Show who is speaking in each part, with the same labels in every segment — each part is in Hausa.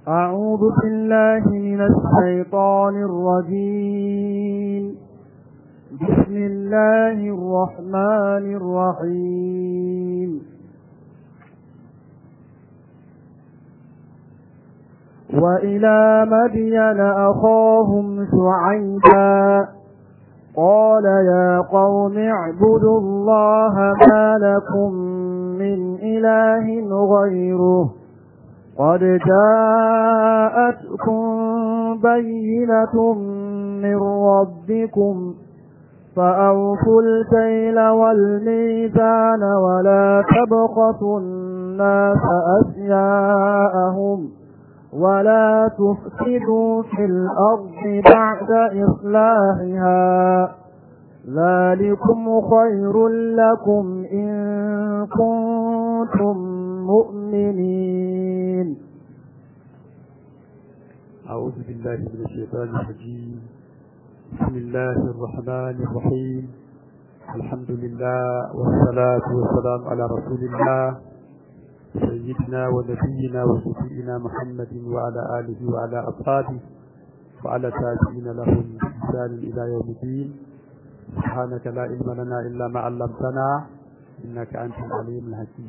Speaker 1: أعوذ بالله من الشيطان الرجيم بسم الله الرحمن الرحيم وإلى مدين أخاهم شعيبا قال يا قوم اعبدوا الله ما لكم من إله غيره قد جاءتكم بينة من ربكم فأوفوا الكيل والميزان ولا تبخسوا الناس أشياءهم ولا تفسدوا في الأرض بعد إصلاحها ذلكم خير لكم إن كنتم مؤمنين
Speaker 2: أعوذ بالله من الشيطان الرجيم بسم الله الرحمن الرحيم الحمد لله والصلاة والسلام على رسول الله سيدنا ونبينا وشفيئنا محمد وعلى آله وعلى أصحابه وعلى تابعين لهم بإحسان إلى يوم الدين سبحانك لا علم لنا إلا ما علمتنا إنك أنت العليم الحكيم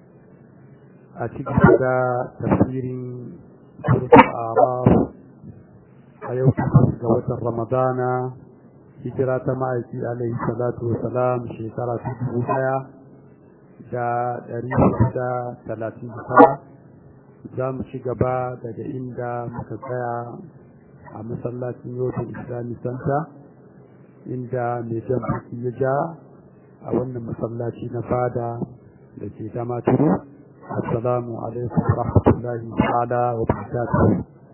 Speaker 2: أتيك تفسير سورة الأعراف أيوة قوة رمضان هجرة معك عليه الصلاة والسلام شكرا في da ɗari da talatin da tara za mu ci gaba daga inda muka tsaya a masallacin yotun islami santa inda mai jan baki ya ja a wannan masallaci na fada da ke dama turu assalamu alaikum wa rahmatullahi ta'ala wa barakatuh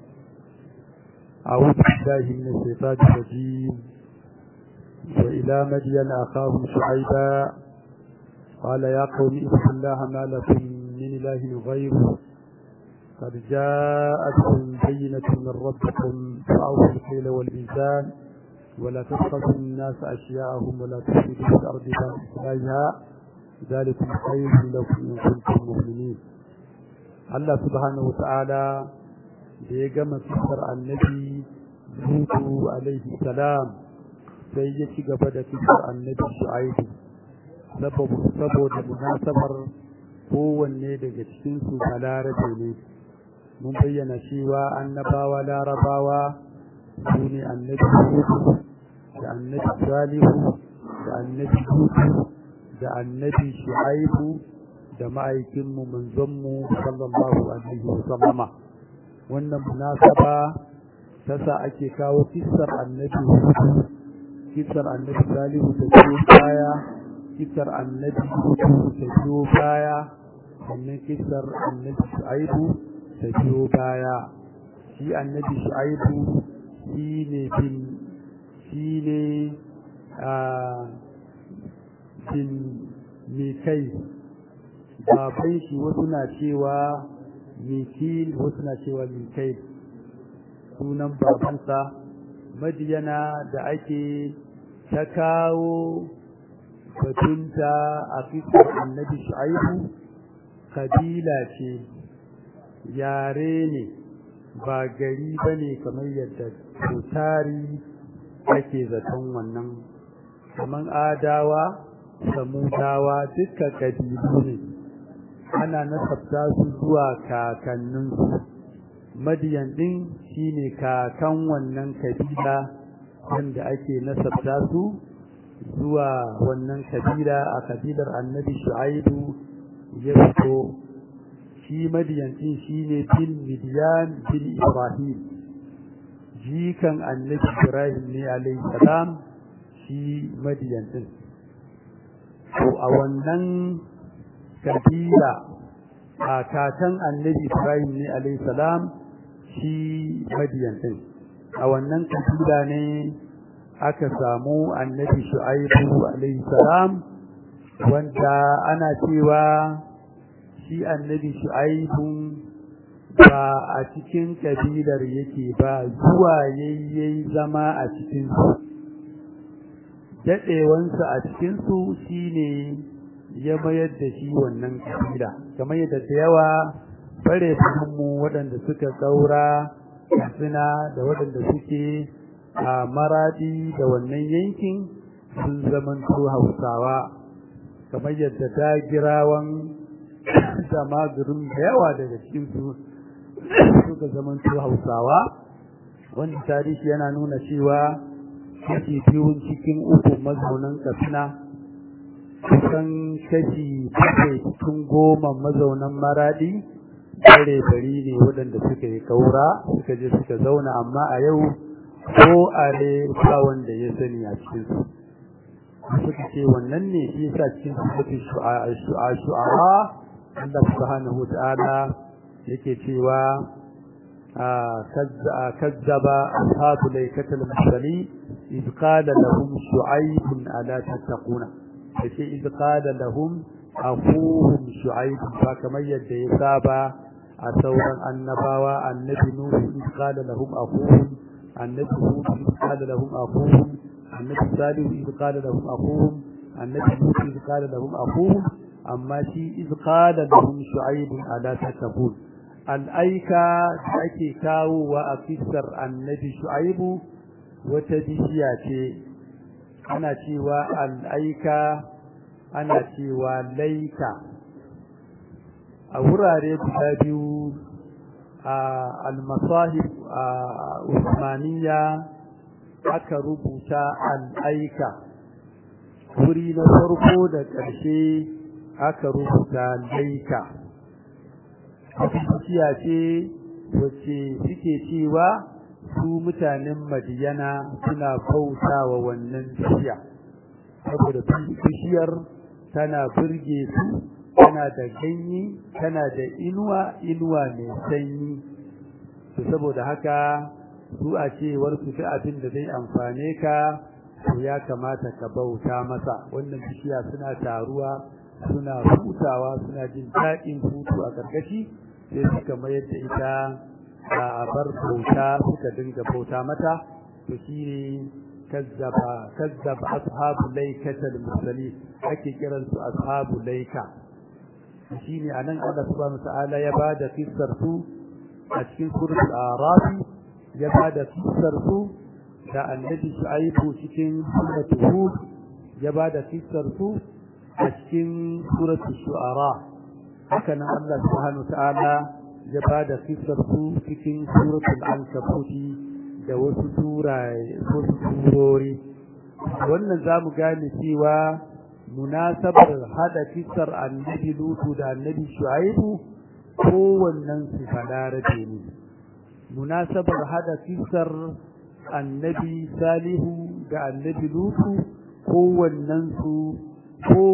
Speaker 2: أعوذ بالله من الشيطان الرجيم وإلى مدين أخاهم شعيبا قال يا قوم اذكروا الله ما لكم من إله غيره قد جاءتكم بينة من ربكم فأوفوا الكيل والميزان ولا تبخسوا الناس أشياءهم ولا تفسدوا في الأرض بعد إصلاحها ذلكم خير لكم إن كنتم مؤمنين الله سبحانه وتعالى da ya gama kisar annabi Lutu alaihi salam sai ya ci gaba da kisar annabi Shu'aibu saboda munasabar kowanne daga cikinsu a larabe ne mun bayyana cewa annabawa larabawa su ne annabi hudu da annabi salihu da annabi hudu da annabi shu'aibu da ma'aikinmu manzonmu sallallahu alaihi wa sallama wannan munasaba ta sa ake kawo kissar annabi hudu kissar annabi salihu da biyo baya kissar annabi hudu da biyo baya sannan kissar annabi shu'aibu da biyo baya shi annabi shu'aibu shi ne bin shi ne a bin mikai baban shi wasu na cewa mikil wasu na cewa mikai sunan babansa madiyana da ake ta kawo batunta a fiskar annabi shu'aibu kabila ce yare ne ba gari ba ne kamar yadda tari ake zaton wannan kamar adawa samudawa duka kabilu ne ana nasabta su zuwa kakanninsu madiyan din shine kakan wannan kabila wanda ake nasabta su zuwa wannan kabila a kabilar annabi shu'aibu ya fito shi madiyan din shine bin midiyan bin ibrahim jikan annabi ibrahim ne alayhi salam shi madiyan din to a wannan kabila a kakan annabi ibrahim ne alayhi salam shi madiyan din a wannan kabila ne aka samu annabi shu'aibu alayhi salam wanda ana cewa shi annabi shu'aibu ba a cikin kabilar yake ba zuwa yayyayi zama a cikin su daɗewansa a cikin su shine ya mayar da shi wannan kabila kamar yadda da yawa bare mu waɗanda suka tsaura suna da waɗanda suke a maradi da wannan yankin sun zamanto hausawa kamar yadda dagirawan da magurin da yawa daga cikinsu suka zamanto hausawa wanda tarihi yana nuna cewa kashi biyun cikin uku mazaunan katsina kusan kashi bakwai cikin goma mazaunan maradi bare bari ne waɗanda suka yi kaura suka je suka zauna amma a yau ko are ba wanda ya sani a cikinsu suka ce wannan ne shi yasa cikin sifatu shu'ara Allah subhanahu wa ta'ala yake cewa كذب أصحاب ليكة المرسلين إذ قال لهم شعيب ألا تتقون فشيء إذ قال لهم أخوهم شعيب فكما يدعي سابا أثورا النباوة النبي نوح إذ قال لهم أخوهم النبي هود إذ قال لهم أخوهم النبي صالح إذ قال لهم أخوهم النبي نوح إذ قال لهم أخوهم أما شيء إذ قال لهم شعيب ألا تتقون al'aika da ake kawo wa a fisar annabi shu'aibu wata bishiya ce ana cewa al'aika ana cewa laika a wurare guda biyu a almasahib a usmaniya aka rubuta al'aika wuri na farko da ƙarshe aka rubuta laika bishiya ce wacce suke cewa su mutanen madiyana suna bauta wa wannan bishiya saboda bishiyar tana burge su tana da ganye tana da inuwa inuwa mai sanyi to saboda haka su a cewar su fi abin da zai amfane ka to ya kamata ka bauta masa wannan bishiya suna taruwa suna hutawa suna jin daɗin hutu a ƙarƙashi sai suka mayar da ita a bar bauta suka dinga bauta mata to shi ne kazzaba kazzaba ashabu laikatal mursali ake kiran su ashabu laika shi ne anan Allah subhanahu ta'ala ya bada kissar su a cikin suratul araf ya bada kissar su da annabi shu'aibu cikin suratul hud ya bada kissar su a cikin suratul shu'ara haka nan Allah subhanahu ta'ala ya bada kissar su cikin suratul ankabut da wasu suraye wasu surori wannan zamu gane cewa munasabar hada kissar annabi lutu da annabi shu'aibu kowannen su balarabe ne munasabar hada kissar annabi salihu da annabi lutu kowannen su ko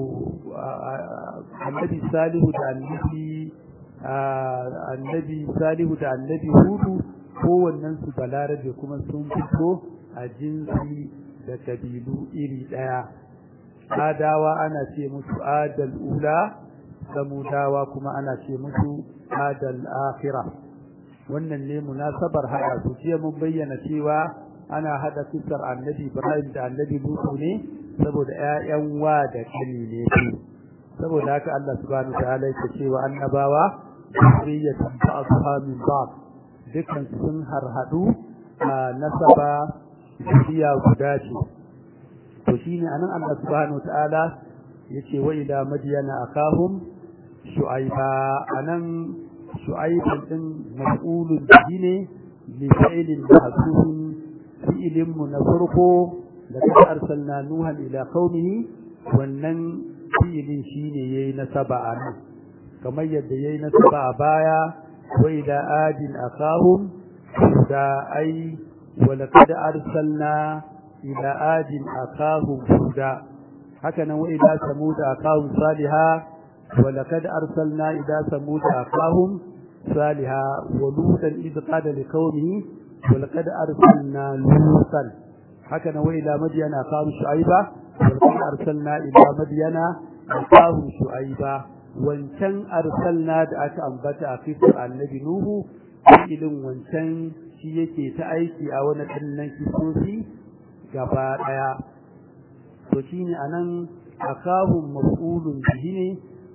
Speaker 2: annabi salihu da annabi annabi salihu da annabi hudu kowannen su balarabe kuma sun fito a jinsi da kabilu iri daya adawa ana ce musu adal ula samudawa kuma ana ce musu adal akhirah wannan ne munasabar hada su jiya mun bayyana cewa ana hada kisar annabi ibrahim da annabi lutu ne saboda ƴaƴan wa da kani ne su saboda haka Allah subhanahu wataala yake cewa annabawa zuriyatun ba'dha min ba'd dukan sun harhadu a nasaba zuriya guda ce to shine anan Allah subhanahu wataala yace wa ila madyana akahum shu'aiba anan shu'aibun din mas'ulun bihi ne li fi'lin mahsubin fi'lin mu na farko da kada arsalna nuhan ila qaumihi wannan fi'lin shine yayi nasaba anan kamar yadda yayi nasaba a baya wa ila adin akahum da ai wa laqad arsalna ila adin akahum huda haka nan wa ila samud akahum salihah ولقد أرسلنا إلى ثمود أخاهم صالحا ولوطا إذ قال لقومه ولقد أرسلنا لوطا حكنا وإلى مدين أخاهم شعيبا ولقد أرسلنا إلى مدين أخاهم شعيبا wancan arsalna da aka ambata a fisar annabi Nuhu ilin wancan shi yake ta aiki a wani ɗannan kisosi gaba ɗaya to shine anan akahum maf'ulun bihi ne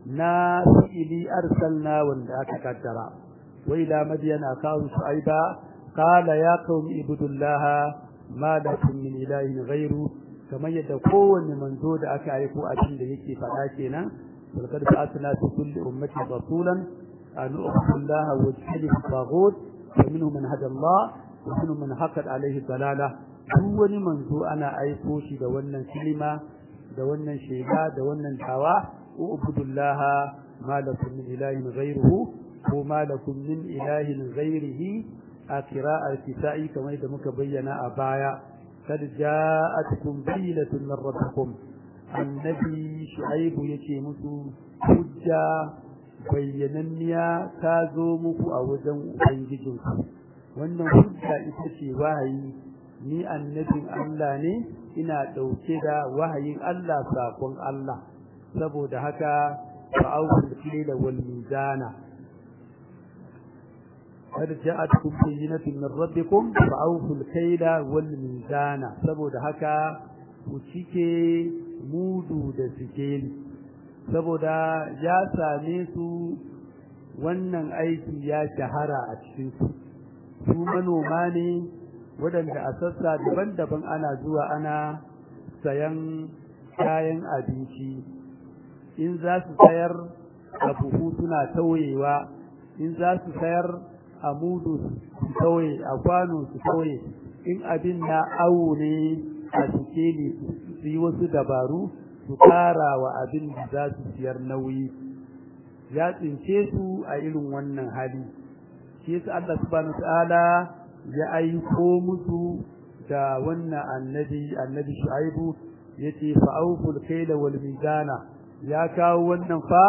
Speaker 2: na fi'ili arsalna wanda aka kaddara wa ila madyan akahu shu'aiba qala ya qaumi ibudullaha ma lakum min ilahin ghairu kamar yadda kowanne manzo da aka aiko abin da yake faɗa kenan walqad ba'athna fi kulli ummatin rasulan an u'budu allaha wa tajtanibu at-taghut wa minhum man hada Allah wa minhum man haqqat alayhi dalalah duk wani manzo ana aiko shi da wannan kilima da wannan shaida da wannan tawa ubudullaha ma lakum min ilahin ghayruhu ko ma lakum min ilahin ghayrihi a qira'ar kisa'i kamar da muka bayyana a baya kad ja'atkum bayyinatun min rabbikum annabi shu'aibu yace musu hujja bayyananniya ta zo muku a wajen ubangijinku wannan hujja ita ce wahayi ni annabin Allah ne ina ɗauke da wahayin Allah sakon Allah saboda haka fa'awul kila wal mizana qad ja'atkum bayyinatun min rabbikum fa'awul kila wal mizana saboda haka ku cike mudu da sikeli saboda ya same su wannan aiki ya shahara a cikin su su manoma ne waɗanda a sassa daban-daban ana zuwa ana sayan kayan abinci in za su sayar a buhu suna tauyewa in za su sayar a mudu su tauye a kwano su tauye in abin na awo ne a sikeli su yi wasu dabaru su kara wa abin da za su siyar nauyi ya tsince su a irin wannan hali shi yasa Allah subhanahu wa ta'ala ya aiko musu da wannan annabi annabi shu'aibu yace fa awful kayla wal mizana ya kawo wannan fa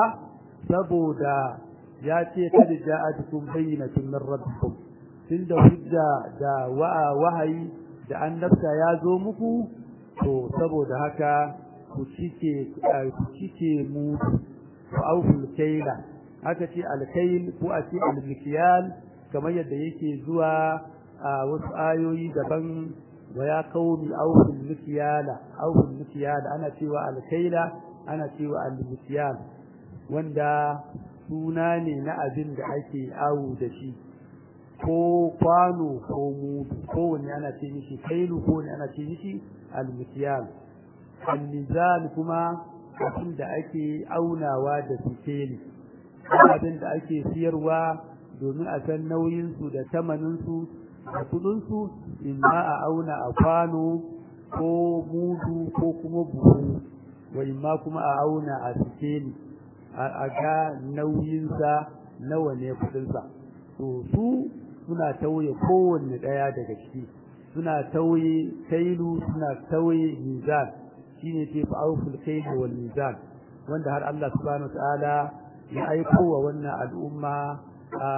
Speaker 2: saboda ya ce kad ja'atukum bayyinatun min rabbikum tunda hujja da wahayi da annabta ya zo muku to saboda haka ku cike ku cike mu fa awful kayla haka ce alkayl ko a ce almikyal kamar yadda yake zuwa a wasu ayoyi daban wa ya qaumi awful mikyala awful mikyala ana cewa alkaila ana cewa almikyal wanda suna ne na abin da ake awu da shi ko kwano ko mudu ko wani ana ce mishi kailu ko wani ana ce mishi almikyal almizan kuma abin da ake aunawa da sikeli abin da ake siyarwa domin a san nauyinsu da tamaninsu da kudinsu in ma a auna a kwano ko mudu ko kuma buhu wa in ma kuma a auna a sikeli a ga nauyinsa nawa ne kudinsa to su suna tauye kowanne ɗaya daga ciki suna tauye kailu suna tauye mizan shine ce fa'awful kailu wal mizan wanda har Allah subhanahu wa ta'ala ya aiko wa wannan al'umma a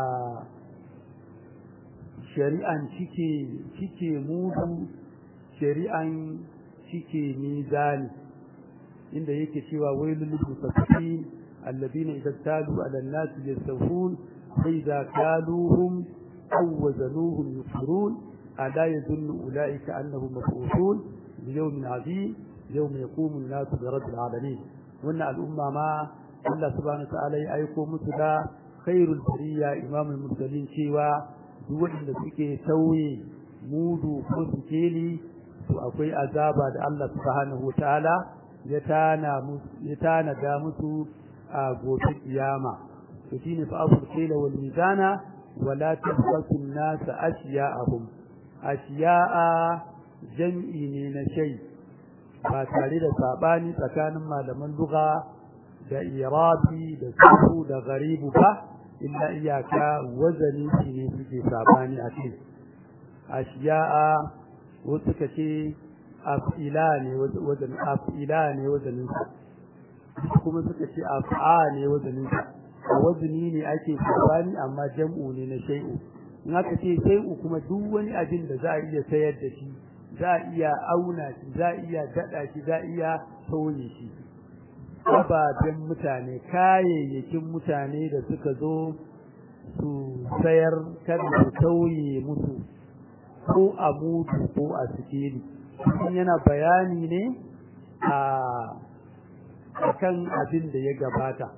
Speaker 2: shari'an cike cike mudu shari'an cike mizani inda yake cewa wailul mutaffifin alladhina idza talu ala an-nas yastawfun fa idza kaluhum aw wazanuhum yusirun ala yadhunnu ulaika annahum mab'uthun li yawmin 'azim yawma yaqumu an-nasu bi rabbil 'alamin wannan al'umma ma Allah subhanahu wa ta'ala ya aiko musu da khairul bariya imamul mursalin cewa duk wanda suke tauye mudu ko sikeli to akwai azaba da Allah subhanahu ta'ala ya tana musu ya tana da musu a gobe kiyama to shine fa abul kila wal mizana wala tabqasu an-nas ashya'ahum ashiya'a jam'i ne na shay ba tare da sabani tsakanin malaman lugha da irabi da sahu da garibu ba illa iyaka wazani shi ne suke sabani a ce ashiya'a wasu ka ce af'ila ne wazanin af'ila ne wazanin sa kuma suka ce af'a ne wazanin sa a wazani ne ake sabani amma jam'u ne na shay'u in aka ce shay'u kuma duk wani abin da za a iya sayar da shi za a iya auna shi za a iya dada shi za a iya tauye shi ababen mutane kayayyakin mutane da suka zo su sayar kada su tauye musu ko a mutu ko a sikeli in yana bayani ne a kan abin da ya gabata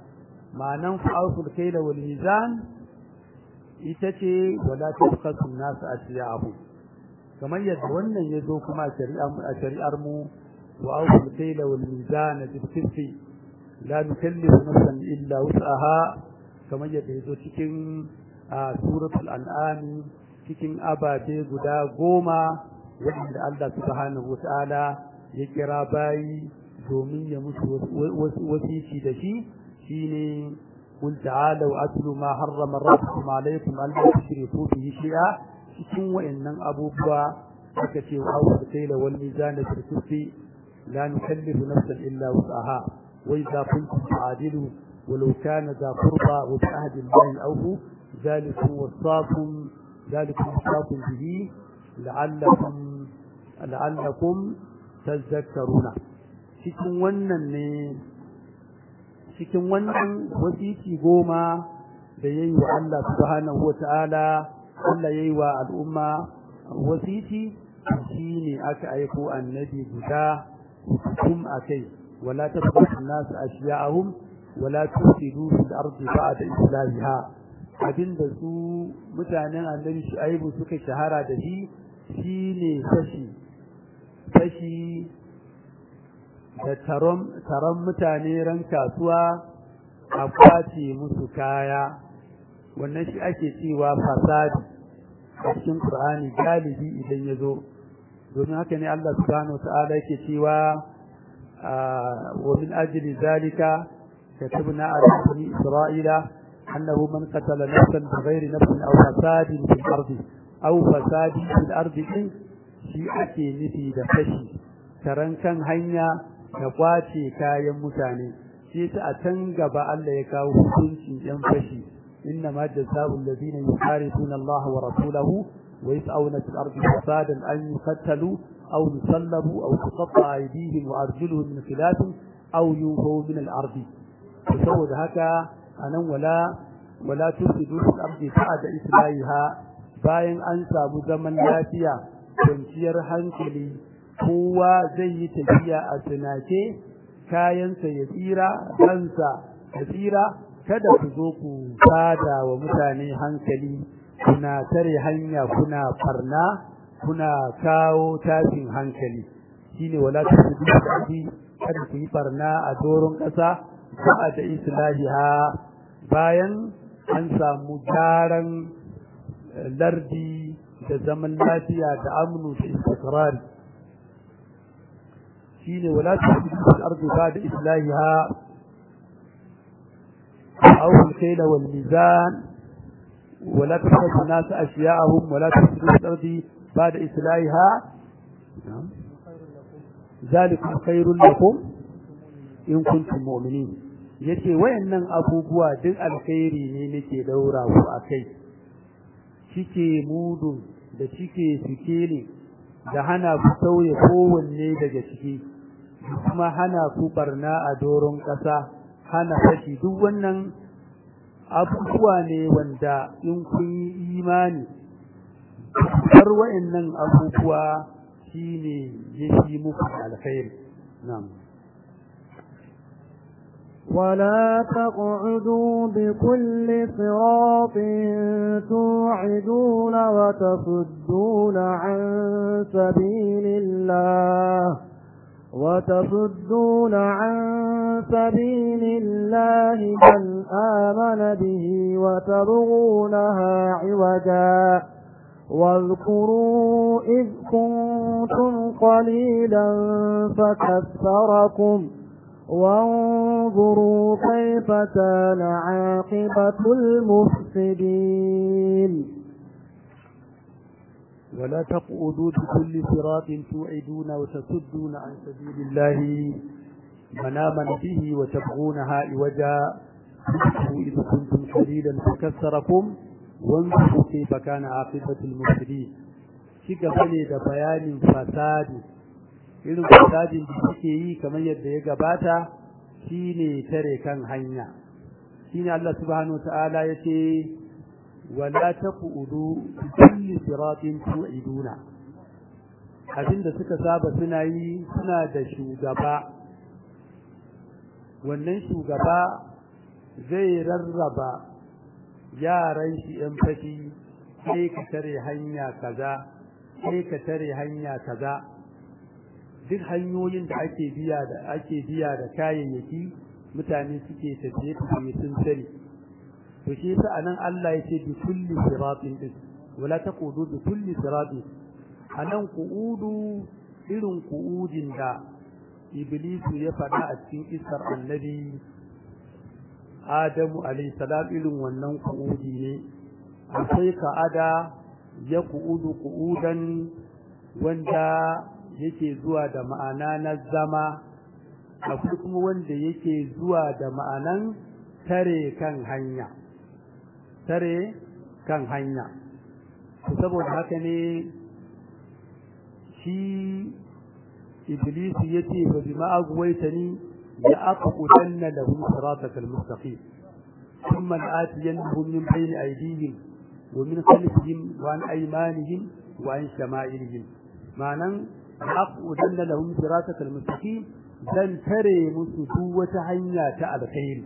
Speaker 2: ma'anan fa'ausul kaila wal mizan ita ce wala tabkhasu an-nas asiya'ahum kamar yadda wannan ya zo kuma a shari'ar mu wa awful kaila wal mizan bil qisti la nukallifu nafsan illa wus'aha kamar yadda ya zo cikin suratul an'am cikin ababe guda goma wanda Allah subhanahu wata'ala ya kira bayi domin ya musu wasici da shi shine قل تعالوا أتلوا ما حرم ربكم عليكم ألا تشركوا به شيئا cikin wa'annan abubuwa aka ce wa awar kaila wal mizan da kirkufi la nukallifu nafsan illa wus'aha wa idza kuntum ta'dilu walau kana za qurba wa bi ahdi allahi awfu zalikum wasaqum zalikum wasaqum bihi la'allakum la'allakum tadhakkaruna cikin wannan ne cikin wannan wasiki goma da yayi wa Allah subhanahu wata'ala Allah yayi wa al'umma wasiki shine aka aiko annabi guda kum akai wala tabqatu an-nas ashya'ahum wala tusidu fil ardi ba'da islahiha abinda su mutanen annabi Shu'aibu suka shahara da shi shine fashi fashi da taron mutane ran kasuwa a kwace musu kaya wannan shi ake cewa fasadi a cikin Qur'ani galibi idan ya zo domin haka ne Allah subhanahu wata'ala yake cewa wa min ajli zalika katabna ala bani isra'ila annahu man qatala nafsan bighayri nafsin aw fasadin fil ardi aw fasadin fil ardi shi ake nufi da fashi taran kan hanya da kwace kayan mutane shi ta a can gaba Allah ya kawo hukuncin yan fashi inna ma jazaa'u alladhina yuharibuna Allah wa rasulahu wa yas'una fil ardi fasadan an yuqtalu aw yusallabu aw tuqatta aydihim wa arjuluhum min khilaf aw yunfaw min al ardi saboda haka anan wala wala tusidu fil ardi ba'da islahiha bayan an samu zaman lafiya kwanciyar hankali kowa zai yi tafiya a tsinake kayansa ya tsira ransa ya tsira kada ku zo ku sada wa mutane hankali kuna tare hanya kuna farna kuna kawo tashin hankali shine wala tusidu kada ku yi farna a doron ƙasa ba da islahiha bayan an samu gyaran lardi da zaman lafiya da amnu da istiqrari shine wala tusidu fil ardi ba'da islahiha aw al-kayla wal mizan wala tasrifu an-nas ashya'ahum wala tusidu fil ardi ba'da islahiha zalikum khairul lakum in kuntum mu'minin yace wayannan abubuwa duk alkhairi ne nake daura ku akai cike mudun da cike sikeli da hana ku sauye kowanne daga ciki kuma hana ku barna a doron ƙasa hana fashi duk wannan abubuwa ne wanda in kun yi imani har wa'annan abubuwa shine yafi muku alkhairi na'am
Speaker 1: ولا تقعدوا بكل صراط توعدون وتصدون عن سبيل الله وتصدون عن سبيل الله من آمن به وتبغونها عوجا واذكروا إذ كنتم قليلا فكثركم وانظروا كيف كان عاقبة المفسدين
Speaker 2: ولا تقعدوا بكل صراط توعدون وتصدون عن سبيل الله من آمن به وتبغونها عوجا إذ كنتم قليلا فكثركم وانظروا كيف كان عاقبة المفسدين shiga bane da bayanin fasadi irin fasadin da suke yi kamar yadda ya gabata shine tare kan hanya shine Allah subhanahu wataala yace wala taqudu kulli siratin tu'iduna abinda suka saba suna yi suna da shugaba wannan shugaba zai rarraba yaran shi ‘yan fashi sai ka tare hanya kaza sai ka tare hanya kaza duk hanyoyin da ake biya da ake biya da kayayyaki mutane suke tafiye tafiye sun sani to shi yasa anan Allah ya ce bi kulli siratin din wala taqudu bi kulli siratin anan qu'udu irin qu'udin da iblisu ya faɗa a cikin isar annabi adamu alayhi salam irin wannan qu'udi ne akwai ka'ada ya qu'udu qu'udan wanda yake zuwa da ma'ana na zama akwai kuma wanda yake zuwa da ma'anan tare kan hanya tare kan hanya saboda haka ne shi iblis yace fa bima agwaytani ya aqudanna lahum siratal mustaqim thumma atiyannahum min bayni aydihim wa min khalfihim wa an aymanihim wa an shama'ilihim ma'anan aqudanna lahum siratal mustaqim dan tare musu duk wata hanya ta alkhairi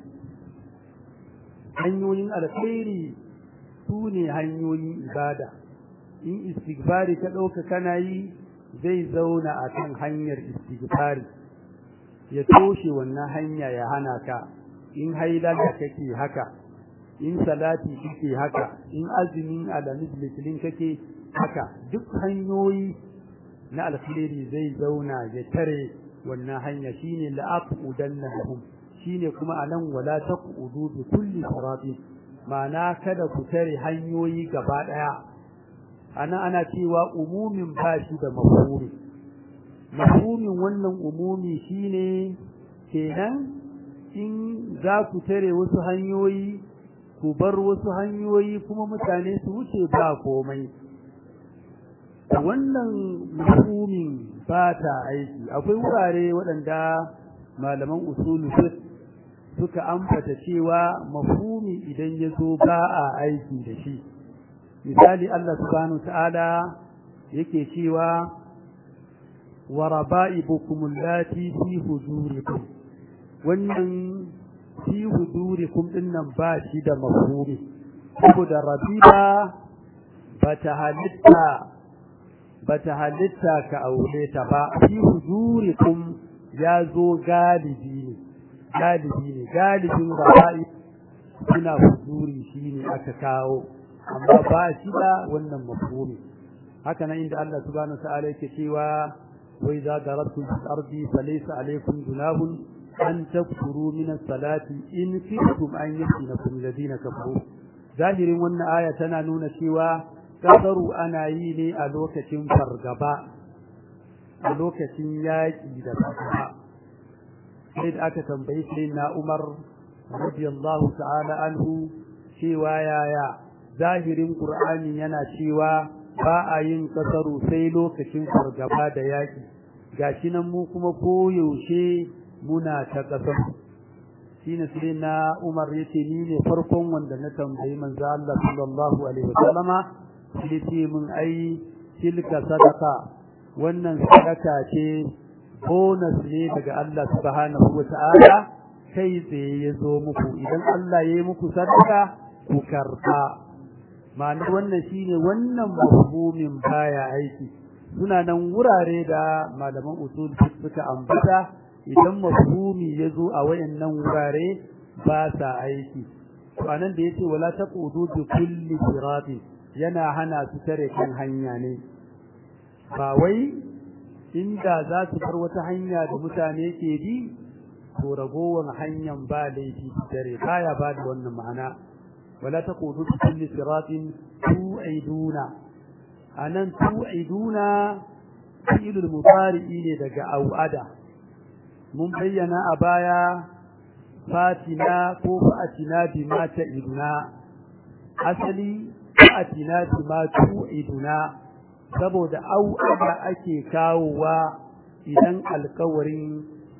Speaker 2: hanyoyin alkhairi su ne hanyoyin ibada in istighfari ka ɗauka kana yi zai zauna a kan hanyar istighfari ya toshe wannan hanya ya hana ka in hailala kake haka in salati kake haka in azumin alamis litinin kake haka duk hanyoyi na alkhairi zai zauna ya tare wannan hanya shine la'aqudanna lahum shine kuma anan wala taqudu bi kulli sirati ma'ana kada ku tare hanyoyi gaba daya ana ana cewa umumin bashi da mafhumi mafhumin wannan umumi shine kenan in za ku tare wasu hanyoyi ku bar wasu hanyoyi kuma mutane su wuce ba komai wannan mafhumin ba ta aiki akwai wurare waɗanda malaman usulu suka ambata cewa mafhumi idan ya zo ba a aiki da shi misali Allah subhanahu ta'ala yake cewa wa raba'ibukum allati fi hujurikum wannan fi hujurikum dinnan ba shi da mafhumi saboda rabiba bata halitta bata halitta ka aure ta ba fi hujurikum ya zo galibi ne galibi ne galibin raba'i suna hujuri shine aka kawo amma ba shi da wannan mafhumi haka nan inda Allah subhanahu ta'ala yake cewa wa idza darabtum fil ardi falaysa alaykum junahun an takfuru min as-salati in kuntum an yaftinakum alladhina kafaru zahirin wannan aya tana nuna cewa kasaru ana yi ne a lokacin fargaba a lokacin yaƙi da fargaba sai da aka tambayi sai na Umar radiyallahu ta'ala anhu cewa yaya zahirin Qur'ani yana cewa ba a yin kasaru sai lokacin fargaba da yaƙi gashi nan mu kuma koyaushe muna ta kasar shine sai na Umar yace ni ne farkon wanda na tambayi manzo Allah sallallahu alaihi wasallama sai ce mun ai tilka sadaka wannan sadaka ce bonus ne daga Allah subhanahu wata'ala kai tsaye ya zo muku idan Allah ya yi muku sadaka ku karba ma'anar wannan shine wannan mafhumin baya aiki suna nan wurare da malaman usul suka ambata idan mafhumi ya zo a wayannan wurare ba sa aiki to anan da yace wala taqudu bi kulli siratin yana hana su tare kan hanya ne ba wai inda za su bar wata hanya da mutane ke bi to ragowar hanyar ba laifi su tare baya ba da wannan ma'ana wala taqudu bi kulli siratin tu'iduna anan tu'iduna fi'lul mudari'i ne daga au'ada mun bayyana a baya fatina ko fa'atina bima ta'iduna asali fa'atina bima tu'iduna saboda au'ada ake kawowa idan alkawarin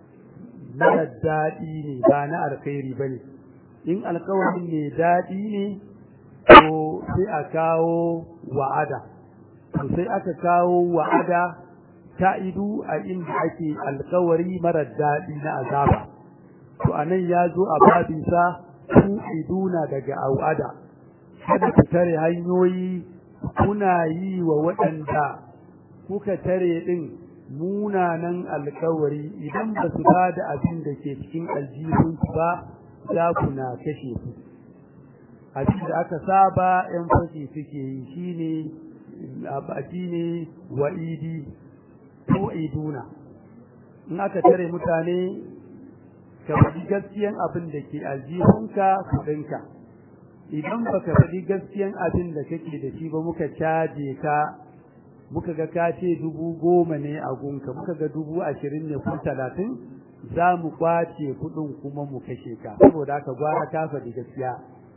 Speaker 2: na daɗi ne ba na alkhairi bane in alkawarin ne daɗi ne to sai a kawo wa'ada to sai aka kawo wa'ada ta'idu a inda ake alkawari marar daɗi na azaba to anan ya zo a babinsa tu'iduna daga au'ada kada ku tare hanyoyi kuna yi wa waɗanda kuka tare ɗin munanan alkawari idan ba su ba da abin da ke cikin aljihunsu ba za ku na kashe su abin da aka saba ‘yan fashi suke yi shi ne shi ne wa'idi tu'iduna in aka tare mutane ka faɗi gaskiyan abin da ke aljihunka kuɗinka idan baka faɗi gaskiyan abin da kake da shi ba muka caje ka muka ga ka ce dubu goma ne a gunka muka ga dubu ashirin ne ko talatin za mu kwace kuɗin kuma mu kashe ka saboda haka gwara ka faɗi gaskiya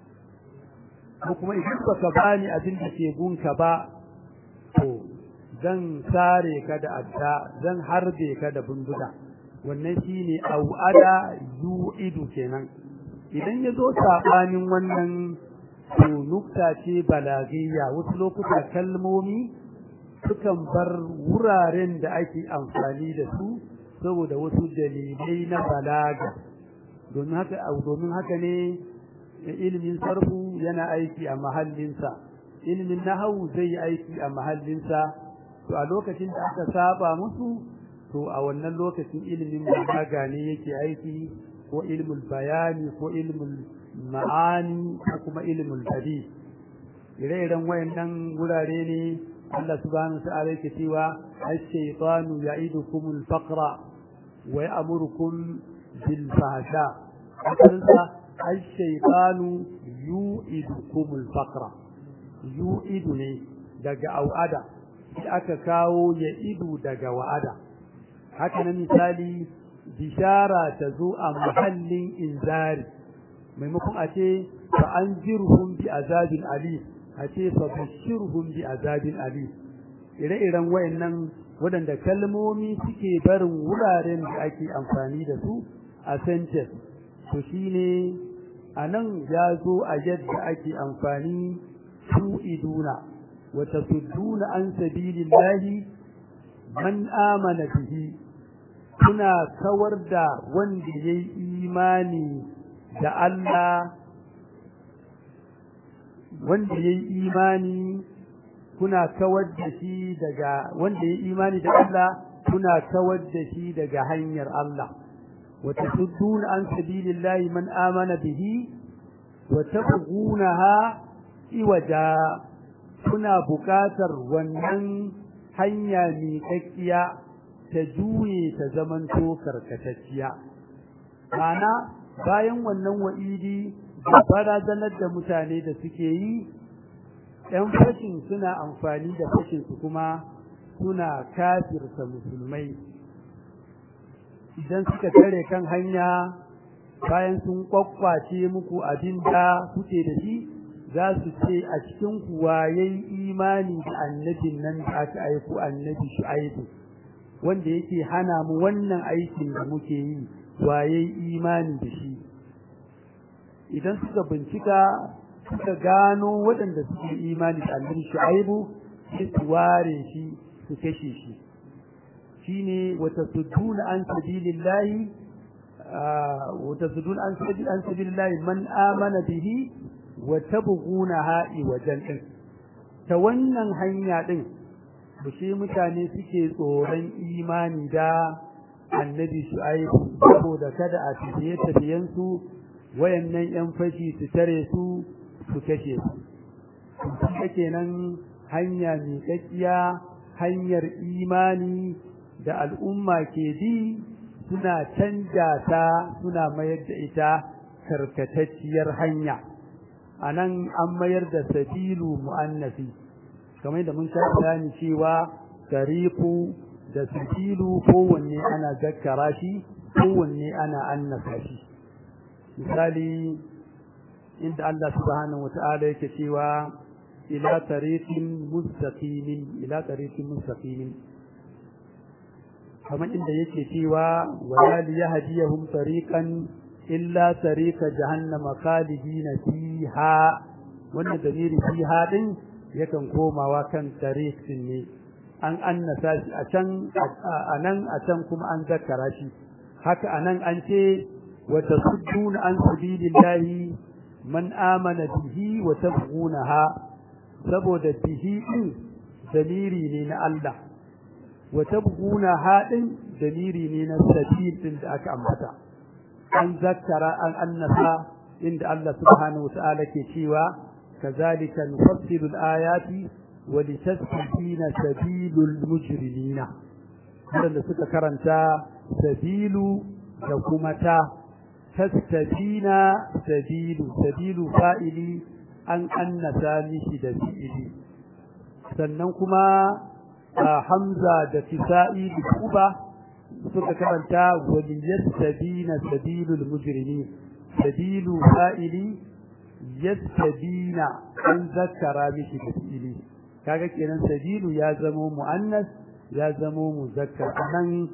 Speaker 2: ko kuma idan baka bani abin da ke gunka ba to zan sare ka da adda zan harbe ka da bindiga wannan shine au'ada yu'idu kenan idan ya zo saɓanin wannan to nukta ce balagiyya wasu lokuta kalmomi sukan bar wuraren da ake amfani da su saboda wasu dalilai na balaga domin haka domin haka ne ilimin sarfu yana aiki a mahallinsa ilimin nahawu zai yi aiki a mahallinsa to a lokacin da aka saba musu to a wannan lokacin ilimin balaga ne yake aiki ko ilmul bayani ko ilmul ma'ani ko kuma ilmul hadith ire-iren wayannan wurare ne Allah subhanahu ta'ala yake cewa ash-shaytanu ya'idukumul faqra wa ya'murukum bil fahsha asalinsa ash-shaytanu yu'idukumul faqra yu'idu ne daga au'ada sai aka kawo ya'idu daga wa'ada haka na misali bishara ta zo a mahallin inzari maimakon a ce fa an jirhum bi azabin ali a ce fa bashirhum bi azabin ali ire-iren wayannan waɗanda kalmomi suke barin wuraren da ake amfani da su a sentence to shine a nan ya zo a yadda ake amfani tu'iduna wa tasudduna an sabilillahi man amana bihi kuna kawar da wanda ya yi imani da Allah wanda ya yi imani kuna kawar da shi daga wanda ya yi imani da Allah kuna kawar da shi daga hanyar Allah wa tasuddun an sabilillahi man amana bihi wa tabghunaha iwaja kuna buƙatar wannan hanya miƙaƙƙiya ta juye ta zamanto karkatacciya ma'ana bayan wannan wa'idi da barazanar da mutane da suke yi ‘yan fashin suna amfani da fashinsu kuma suna kafirta musulmai idan suka tare kan hanya bayan sun kwakwace muku abin da kuke da shi za su ce a cikin kuwa yayi imani da annabin nan da aka aiko annabi shu'aibu wanda yake hana mu wannan aikin da muke yi waye imani da shi idan suka bincika suka gano waɗanda suke imani da annabi shu'aibu sai su ware shi su kashe shi shine wata suduna an sabilillahi wata suduna an an sabilillahi man amana bihi wa tabghunaha wajen din ta wannan hanya din bushe mutane suke tsoron imani da annabi shu'aibu saboda kada a tafiye tafiyensu wayannan yan fashi su tare su su kashe su kuma kenan hanya mai kakkiya hanyar imani da al'umma ke bi suna canja ta suna mayar da ita karkatacciyar hanya anan an mayar da sabilu mu'annafi kamar da mun sha bayani cewa tariqu da sabilu kowanne ana zakkara shi kowanne ana annasa shi misali inda Allah subhanahu wata'ala yake cewa ila tariqin mustaqimin ila tariqin mustaqimin kamar inda yake cewa wala liyahdiyahum tariqan illa tariqa jahannama khalidina fiha wannan dalili fiha din yakan komawa kan tariqin ne an annasa shi a can anan a can kuma an zakkara shi haka anan an ce wa tasudduna an sabilillahi man amana bihi wa tabghunaha saboda bihi din daliri ne na Allah wa tabghunaha din daliri ne na sabil din da aka ambata an zakkara an annasa inda Allah subhanahu wa ta'ala ke cewa kazalika nufassilu al-ayati wa litastabina sabilul mujrimina wanda suka karanta sabilu da kuma ta tastabina sabilu sabilu fa'ili an annasa mishi da fi'ili sannan kuma hamza da fisa'i da kuba suka karanta waliyastabina sabilul mujrimin sabilu fa'ili yastabina an zakara mishi da fi'ili kaga kenan sabilu ya zamo muannas ya zamo muzakkar anan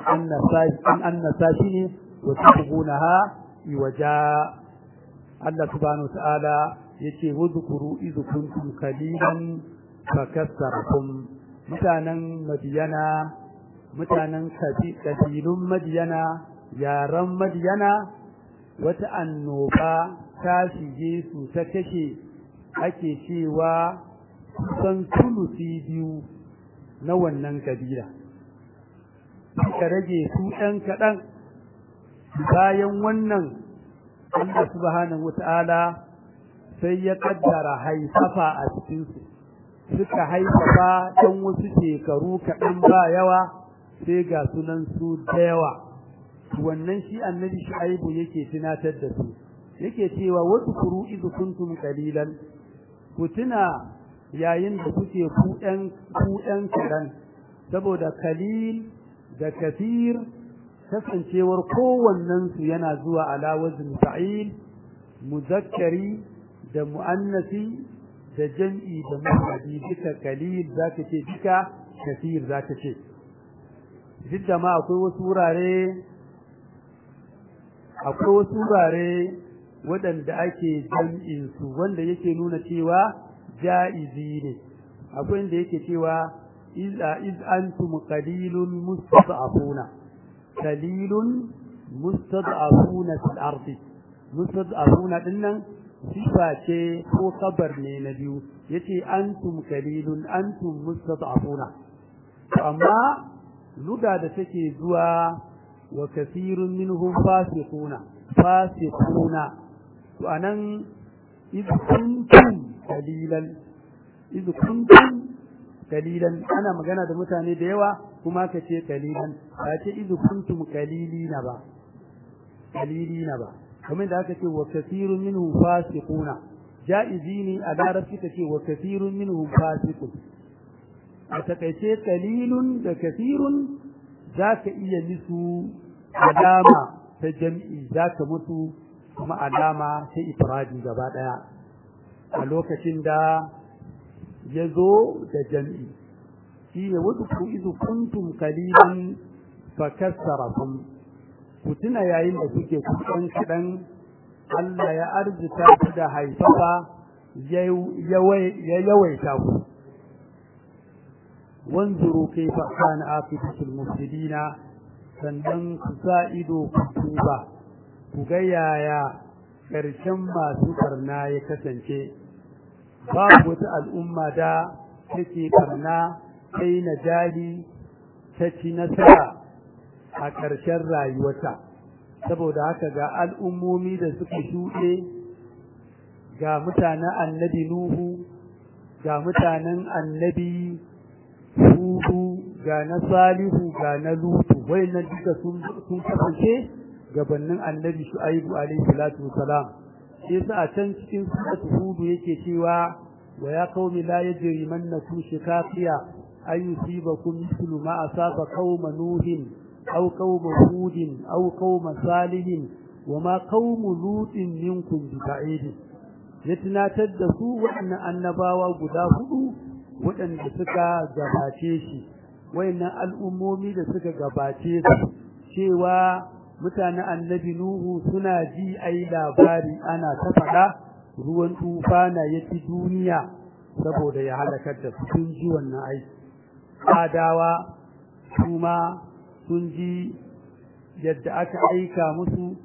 Speaker 2: an annasa shi ne wa tabghunaha iwaja Allah subhanahu wa ta'ala yace wuzkuru iz kuntum qalilan fakassarakum mutanen madiyana mutanen kabilun madiyana yaran madiyana wata annoba ta shige su ta kashe ake cewa kusan tulusi biyu na wannan kabila suka rage su ɗan kaɗan bayan wannan Allah subhanahu wata'ala sai ya kaddara haifafa a cikinsu suka haifafa ɗan wasu shekaru kaɗan ba yawa sai ga sunan su da yawa wannan shi annabi shu'aibu yake tunatar da su yake cewa wasu kuru izu kuntum qalilan ku tuna yayin da kuke ku ɗan ku ɗan kaɗan saboda kalil da kafir kasancewar kowannensu yana zuwa ala wazn fa'il muzakkari da muannasi da jam'i da mufradi duka kalil zaka ce duka kafir zaka ce duk da ma akwai wasu wurare akwai wasu wurare waɗanda ake jam'in su wanda yake nuna cewa ja'izi ne akwai inda yake cewa iz iz antum qalilun mustad'afuna qalilun mustad'afuna fil ardi mustad'afuna dinnan sifa ce ko kabar ne na biyu yace antum qalilun antum mustad'afuna amma luga da take zuwa wa kathirun minhum fasiquna fasiquna to anan iz kuntum qalilan iz kuntum qalilan ana magana da mutane da yawa kuma ka ce qalilan ba ce iz kuntum qalilina ba qalilina ba kamar da aka ce wa kathirun minhum fasiquna jaizi ne a larabci ka ce wa kathirun minhum fasiqun a takaice qalilun da kathirun zaka iya musu alama ta jam'i zaka mutu kuma alama ta ifradi gaba daya a lokacin da ya zo da jam'i shi ne wadda ku izu kuntum kalilan fa kassarakum ku tuna yayin da kuke kusan kaɗan Allah ya arzuta ku da haifafa ya yawaita ku wanzuru kaifa kana aqibatul mufsidina sannan ku sa ido ku tuba ku ga yaya ƙarshen masu karna ya kasance babu wata al'umma da take karna sai na jali ta ci nasara a ƙarshen rayuwata saboda haka ga al'ummomi da suka shuɗe ga mutanen annabi nuhu ga mutanen annabi hudu ga na salihu ga na lutu wayannan duka sun kasance gabanin annabi shu'aibu alaihi salatu wasalam shi yasa a can cikin suratu hudu yake cewa wa ya qaumi la yajrimannakum shikaqiya ay yusibakum mithlu ma asaba qauma nuhin aw qauma hudin aw qauma salihin wa ma qaumu lutin minkum biba'id ya tunatar da su waɗannan annabawa guda hudu waɗanda suka gabace shi wayannan al'ummomi da suka gabace su cewa mutanen annabi Nuhu suna ji ai labari ana ta faɗa ruwan tufana ya ci duniya saboda ya halakar da su sun ji wannan aiki adawa kuma sun ji yadda aka aika musu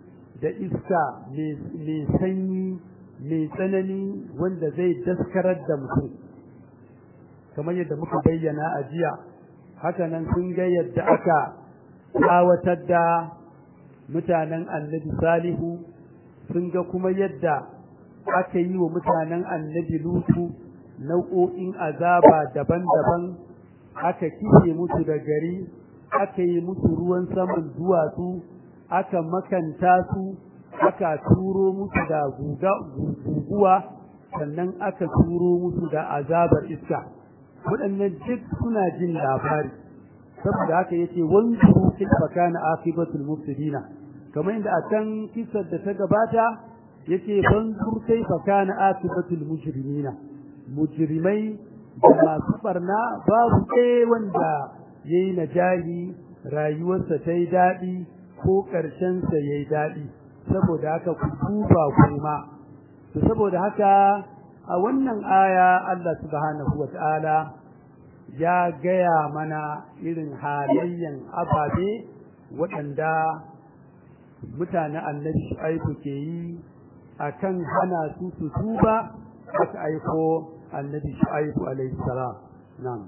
Speaker 2: da iska mai sanyi mai tsanani wanda zai daskarar da mutum kamar yadda muka bayyana a jiya hakanan sun ga yadda aka tsawatar da mutanen annabi salihu sun ga kuma yadda aka yi wa mutanen annabi lutu nau'o'in azaba daban-daban aka kife musu da gari aka yi musu ruwan saman duwatsu aka makanta su aka turo musu da guguwa sannan aka turo musu da azabar iska waɗannan duk suna jin labari saboda haka yace wanzuru kaifa kana akibatul mufsidina kamar inda a can kisar da ta gabata yace wanzur kaifa kana akibatul mujrimina mujrimai da masu barna babu ɗaya wanda yayi najahi rayuwarsa ta yi daɗi ko ƙarshensa ya yi daɗi saboda haka ku duba kuma to saboda haka a wannan aya Allah subhanahu wa ta'ala ya gaya mana irin halayyan ababe waɗanda mutane annabi shu'aibu ke yi akan hana su su tuba aka aiko annabi shu'aibu alaihi salam na'am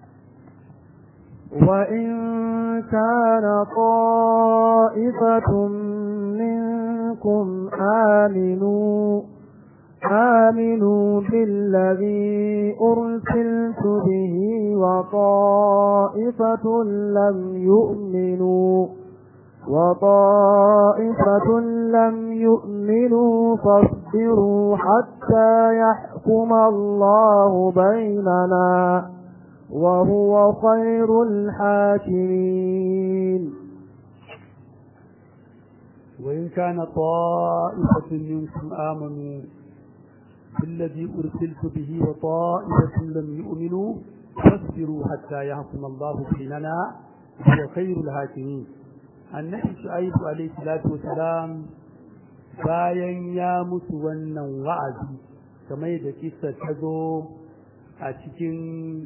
Speaker 1: وإن كان طائفة منكم آمنوا آمنوا بالذي أرسلت به وطائفة لم يؤمنوا وطائفة لم يؤمنوا فاصبروا حتى يحكم الله بيننا وهو خير الحاكمين
Speaker 2: وإن كان طائفة منكم آمنوا بالذي أرسلت به وطائفة لم يؤمنوا فاصبروا حتى يحكم الله بيننا وهو خير الحاكمين annabi shu'aibu alayhi salatu wasalam bayan ya musu wannan wa'azi kamar da kissa ta zo a cikin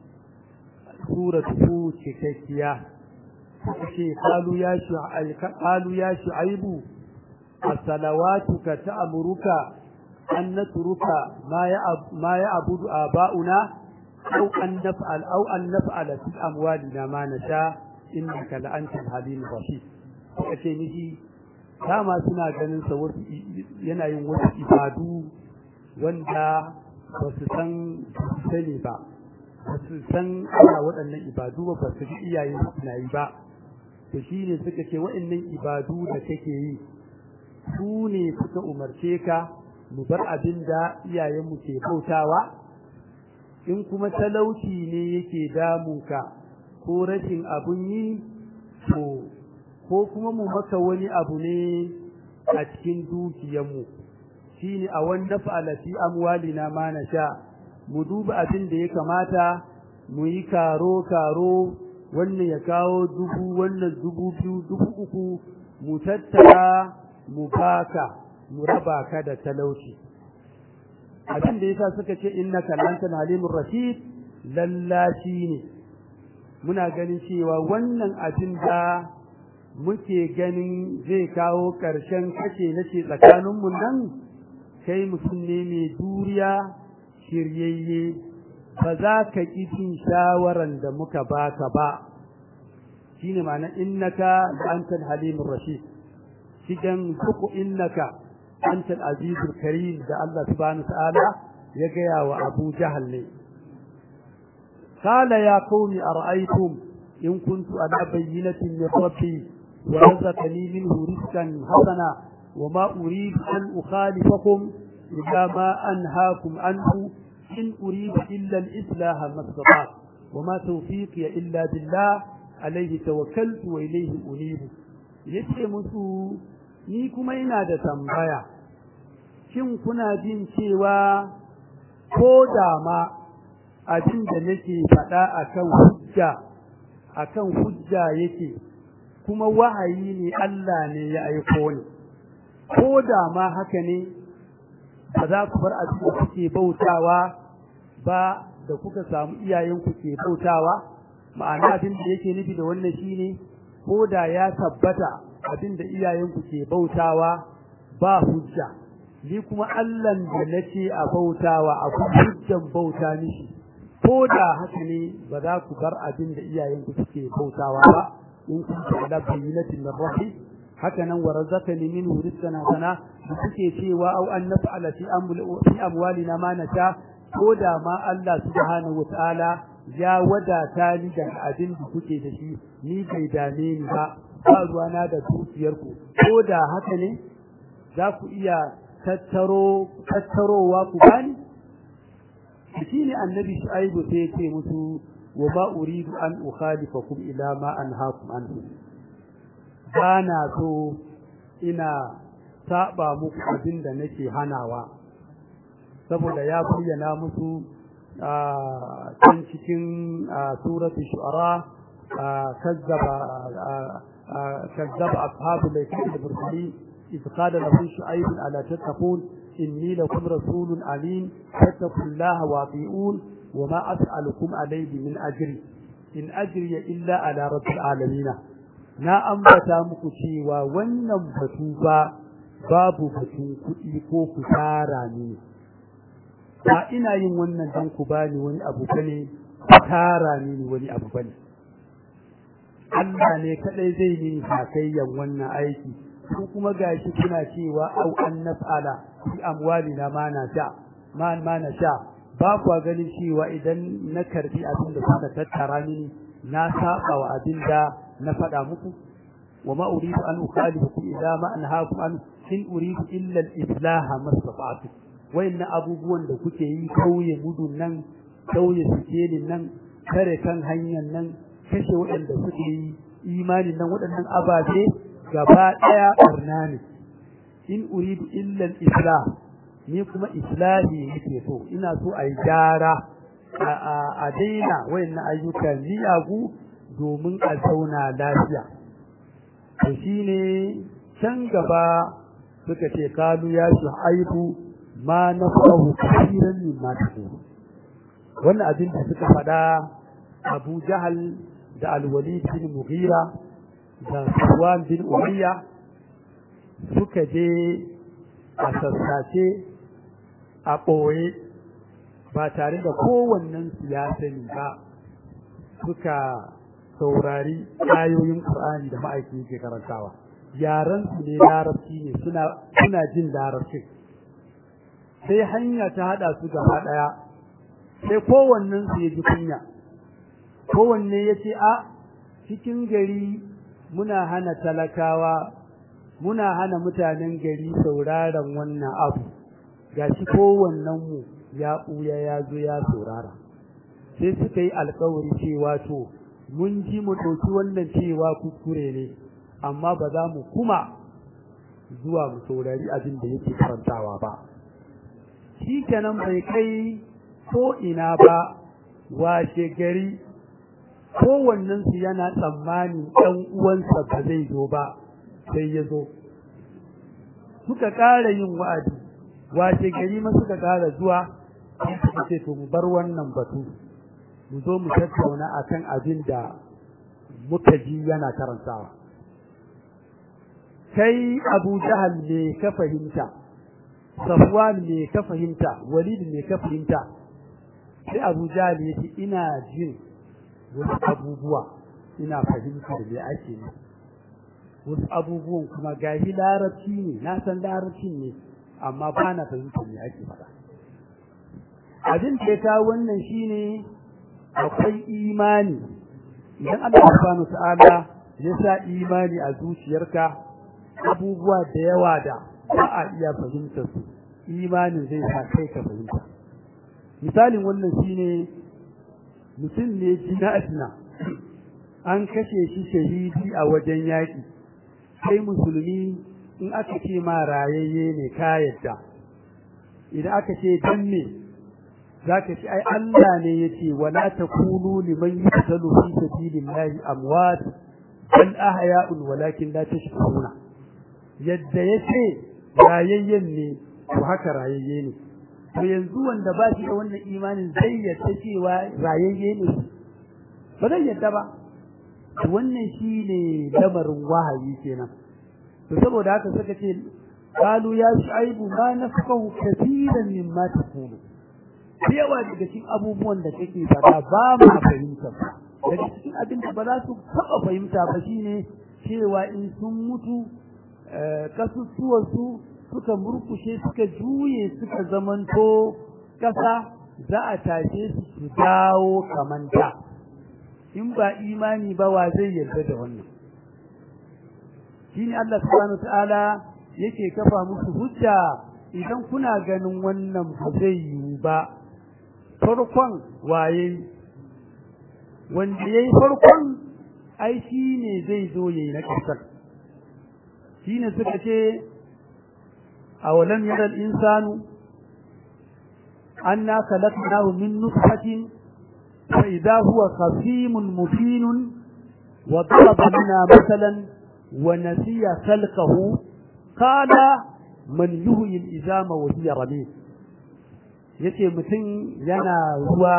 Speaker 2: suratu cikakkiya ce qalu ya shu'aib qalu ya shu'aibu as-salawatuka ta'muruka an natruka ma ya ma ya'budu aba'una aw an naf'al aw an naf'ala fi amwalina ma nasha innaka la'antal halim rashid kace miji dama suna ganin sa wasu yana yin wasu ibadu wanda ba su san sani ba ba su san ana waɗannan ibadu ba ba su ji iyaye suna yi ba to shine suka ce waɗannan ibadu da kake yi su ne suka umarce ka mu bar abin da iyayenmu ke bautawa in kuma talauci ne yake damunka ko rashin abun yi to ko kuma mu maka wani abu ne a cikin dukiyarmu shine a wanda fa'ala fi amwalina ma sha mu duba abin da ya kamata mu yi karo karo wannan ya kawo dubu wannan dubu biyu dubu uku mu tattara mu baka mu raba ka da talauci abin da yasa suka ce innaka lantan halimur rashid lallashi ne muna ganin cewa wannan abin da muke ganin zai kawo ƙarshen kace nace tsakaninmu nan kai mutum ne mai duriya shiryayye ba za ka ƙi jin shawaran da muka baka ba shine ma'ana innaka da antal halimur rashid shigan duku innaka antal azizul karim da Allah subhanahu wa ta'ala ya gaya wa Abu Jahal ne قال يا قوم أرأيتم إن كنت على بينة من ربي ورزقني منه رزقا حسنا وما أريد أن أخالفكم إلى ما أنهاكم عنه إن أريد إلا الإصلاح ما استطعت وما توفيقي إلا بالله عليه توكلت وإليه أنيب yace musu ni kuma ina da tambaya shin kuna jin cewa ko da ma abin da nake faɗa akan hujja akan hujja yake kuma wahayi ne Allah ne ya aiko ni ko da ma haka ne ba za ku bar abin da kuke bautawa ba da kuka samu iyayenku ke bautawa ma'ana abin da yake nufi da wannan shine ko da ya tabbata abin da iyayenku ke bautawa ba hujja ni kuma Allahn da nace a bautawa akwai hujjan bauta mishi ko da haka ne ba za ku bar abin da iyayenku suke bautawa ba in kun ta ala bayyinatin min rabbi haka nan wa razaqani minhu rizqan hasana da kuke cewa au an naf'ala fi fi amwalina ma nasha ko da ma Allah subhanahu wataala ya wadata ni da abin da kuke da shi ni bai dame ni ba ba ruwana da dukiyarku ko da haka ne za ku iya tattaro tattarowa ku bani shi ne annabi shu'aibu sai ya ce musu wa ma uridu an ukhalifakum ila ma anhaakum anhu bana so ina saba muku abin da nake hanawa saboda ya bayyana musu can cikin suratu shu'ara kazzaba kazzaba ashabu laifin da bursali إذ قال له شعيب ألا تتقون إني لكم رسول أمين فاتقوا الله واطيعون وما أسألكم عليه من أجر إن أجري إلا على رب العالمين na ambata muku cewa wannan batu ba babu batun kuɗi ko ku tara ne ba ina yin wannan don ku bani wani abu bane ku tara ni wani abu bane Allah ne kadai zai yi sakayyan wannan aiki ko kuma gashi kuna cewa au an naf'ala fi amwalina ma na sha ma ma na sha ba ku ganin cewa idan na karbi abin da kuka tattara mini na saba wa abin da na faɗa muku wa ma uridu an ukhalifukum ila ma anhaakum an in uridu illa al-islaha mastata'tu wayanna abubuwan da kuke yi kauye mudun nan kauye sikelin nan kare kan hanyar nan kashe waɗanda suke yi imanin nan waɗannan ababe gaba ɗaya ɓarna ne in uridu illa al-islah ni kuma islahi nake so ina so a yi gyara a daina wayannan ayyukan miyagu domin a zauna lafiya to shine can gaba suka ce kalu ya shu'aibu ma nafahu kafiran min ma taqulu wannan abin da suka faɗa Abu Jahal da Al-Walid bin Mughira da Sufwan bin Umayya suka je a sassace a ɓoye ba tare da kowannen siyasani ba suka saurari ayoyin Qur'ani da ma'aiki ke karantawa yaran su ne larabci ne suna suna jin larabci sai hanya ta hada su gaba daya sai kowannen su ya ji kunya kowanne ya ce a cikin gari muna hana talakawa muna hana mutanen gari sauraron wannan abu gashi kowannen mu ya ɓuya ya zo ya saurara sai suka yi alkawari cewa to mun ji mu ɗauki wannan cewa kuskure ne amma ba za mu kuma zuwa mu saurari abin da yake karantawa ba shi kenan bai kai ko ina ba washe gari kowannensu yana tsammanin ɗan uwansa ba zai zo ba sai ya zo suka ƙara yin wa'adi washe gari ma suka ƙara zuwa suka ce to mu bar wannan batu mu zo mu tattauna akan abin da muka ji yana karantawa kai abu jahal ne ka fahimta safwan ne ka fahimta walid ne ka fahimta sai abu jahal ya ce ina jin wasu abubuwa ina fahimtar me ake ne wasu abubuwan kuma gashi larabci ne na san larabcin ne amma ba na fahimtar me ake faɗa abin da ya kawo wannan shine akwai imani idan Allah subhanahu ta'ala ya sa imani a zuciyarka abubuwa da yawa da ba a iya fahimtar su imanin zai sa kai ka fahimta misalin wannan shine mutum ne jina ajina an kashe shi shahidi a wajen yaƙi sai musulmi in aka ce ma rayayye ne ka yadda idan aka ce dan me zaka ci ai Allah ne yace wala takunu liman yuqtalu fi sabilillahi amwat bal ahya'un walakin la tashkuruna yadda yace rayayyen ne to haka rayayye ne to yanzu wanda ba shi da wannan imanin zai yadda cewa rayayye ne ba zai yadda ba wannan shine lamarin wahayi kenan to saboda haka suka ce qalu ya shu'aibu ma nafqahu katiran mimma taqulu yawa daga cikin abubuwan da kake faɗa ba ma fahimta daga cikin abin da ba za su taɓa fahimta ba shine cewa in sun mutu kasusuwarsu suka murkushe suka juye suka zamanto ƙasa za a tashe su su dawo kamanta in ba imani ba wa zai yarda da wannan shine Allah subhanahu ta'ala yake kafa musu hujja idan kuna ganin wannan ba zai yiwu ba farkon waye wanda yayi farkon ai shine zai zo yayi na ƙarshen shine suka ce awalam yara al-insanu anna khalaqnahu min nutfatin fa idha huwa khasimun mubin wa daraba lana mathalan wa nasiya khalqahu qala man yuhyi al-izama wa hiya ramim yace mutum yana ruwa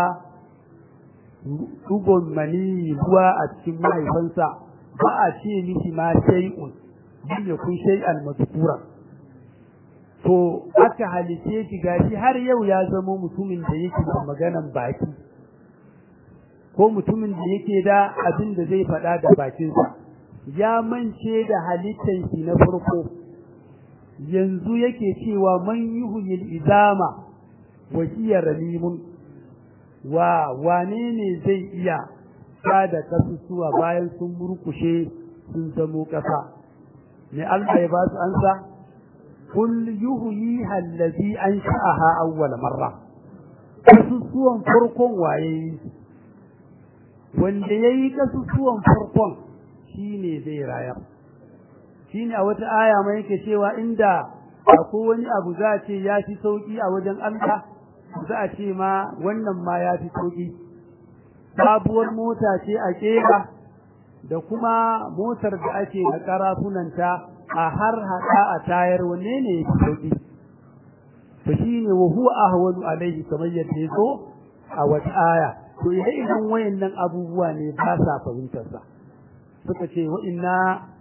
Speaker 2: dugon mani ruwa a cikin mahaifansa ba a ce mishi ma shay'un lam yakun shay'an madhkura to aka halice shi gashi har yau ya zama mutumin da yake da maganan baki ko mutumin da yake da abin da zai faɗa da bakinsa ya mance da halittar shi na farko yanzu yake cewa man yuhyil izama wa hiya ramimun wa wane ne zai iya da kasusuwa bayan sun murkushe sun zamo ƙasa ne Allah ya ba su ansa kul yuhyiha allazi ansha'aha awwal marra kasusuwan farkon waye wanda yayi kasusuwan farkon shine zai rayar shine a wata aya mai yake cewa inda akwai wani abu za a ce ya fi sauki a wajen Allah za a ce ma wannan ma ya fi sauki sabuwar mota ce a kera da kuma motar da ake da karafunanta a har hada a tayar wanne ne ya fi sauki to shine wa huwa ahwanu alaihi kamar yadda yazo a wata aya to idan wayannan abubuwa ne ba sa fahimtar sa suka ce wa inna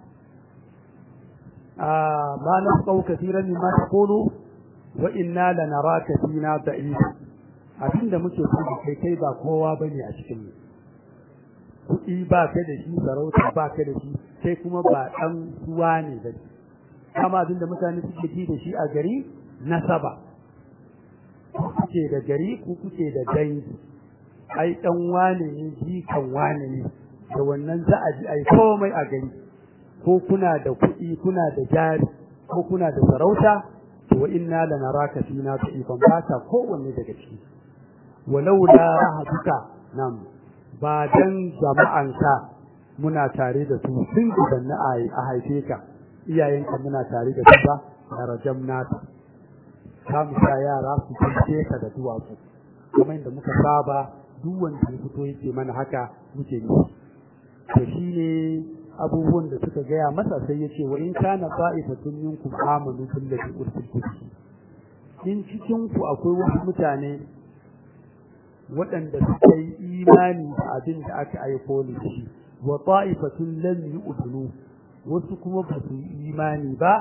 Speaker 2: ma nafqau kathiran mimma taqulu wa inna lanaraka fina da'if abinda muke so da kai kai ba kowa bane a cikin mu kuɗi ba ka da shi sarauta ba ka da shi sai kuma ba ɗan suwa ne ba kama abinda mutane suke ji da shi a gari nasaba ku kuke da gari ku kuke da dangi ai ɗan wane ne jikan wane ne da wannan za a ji ai komai a gari ko kuna da kuɗi kuna da jari ko kuna da sarauta to wa inna lanaraka fina da'ifan ba ta kowanne daga ciki walau la rahatuka nam ba dan jama'anka muna tare da su sun gudanna a haife ka iyayenka muna tare da su ba na rajam nata ka mu sa yara su kace ka da duwatsu kuma inda muka saba duk wanda ya fito yake mana haka muke yi to shine abubuwan da suka gaya masa sai ya ce wa in kana fa'ifatun minkum amanu billahi ursiltu in cikin ku akwai wasu mutane waɗanda suka yi imani da abin da aka aiko da shi wa ta'ifatun lam yu'minu wasu kuma ba su yi imani ba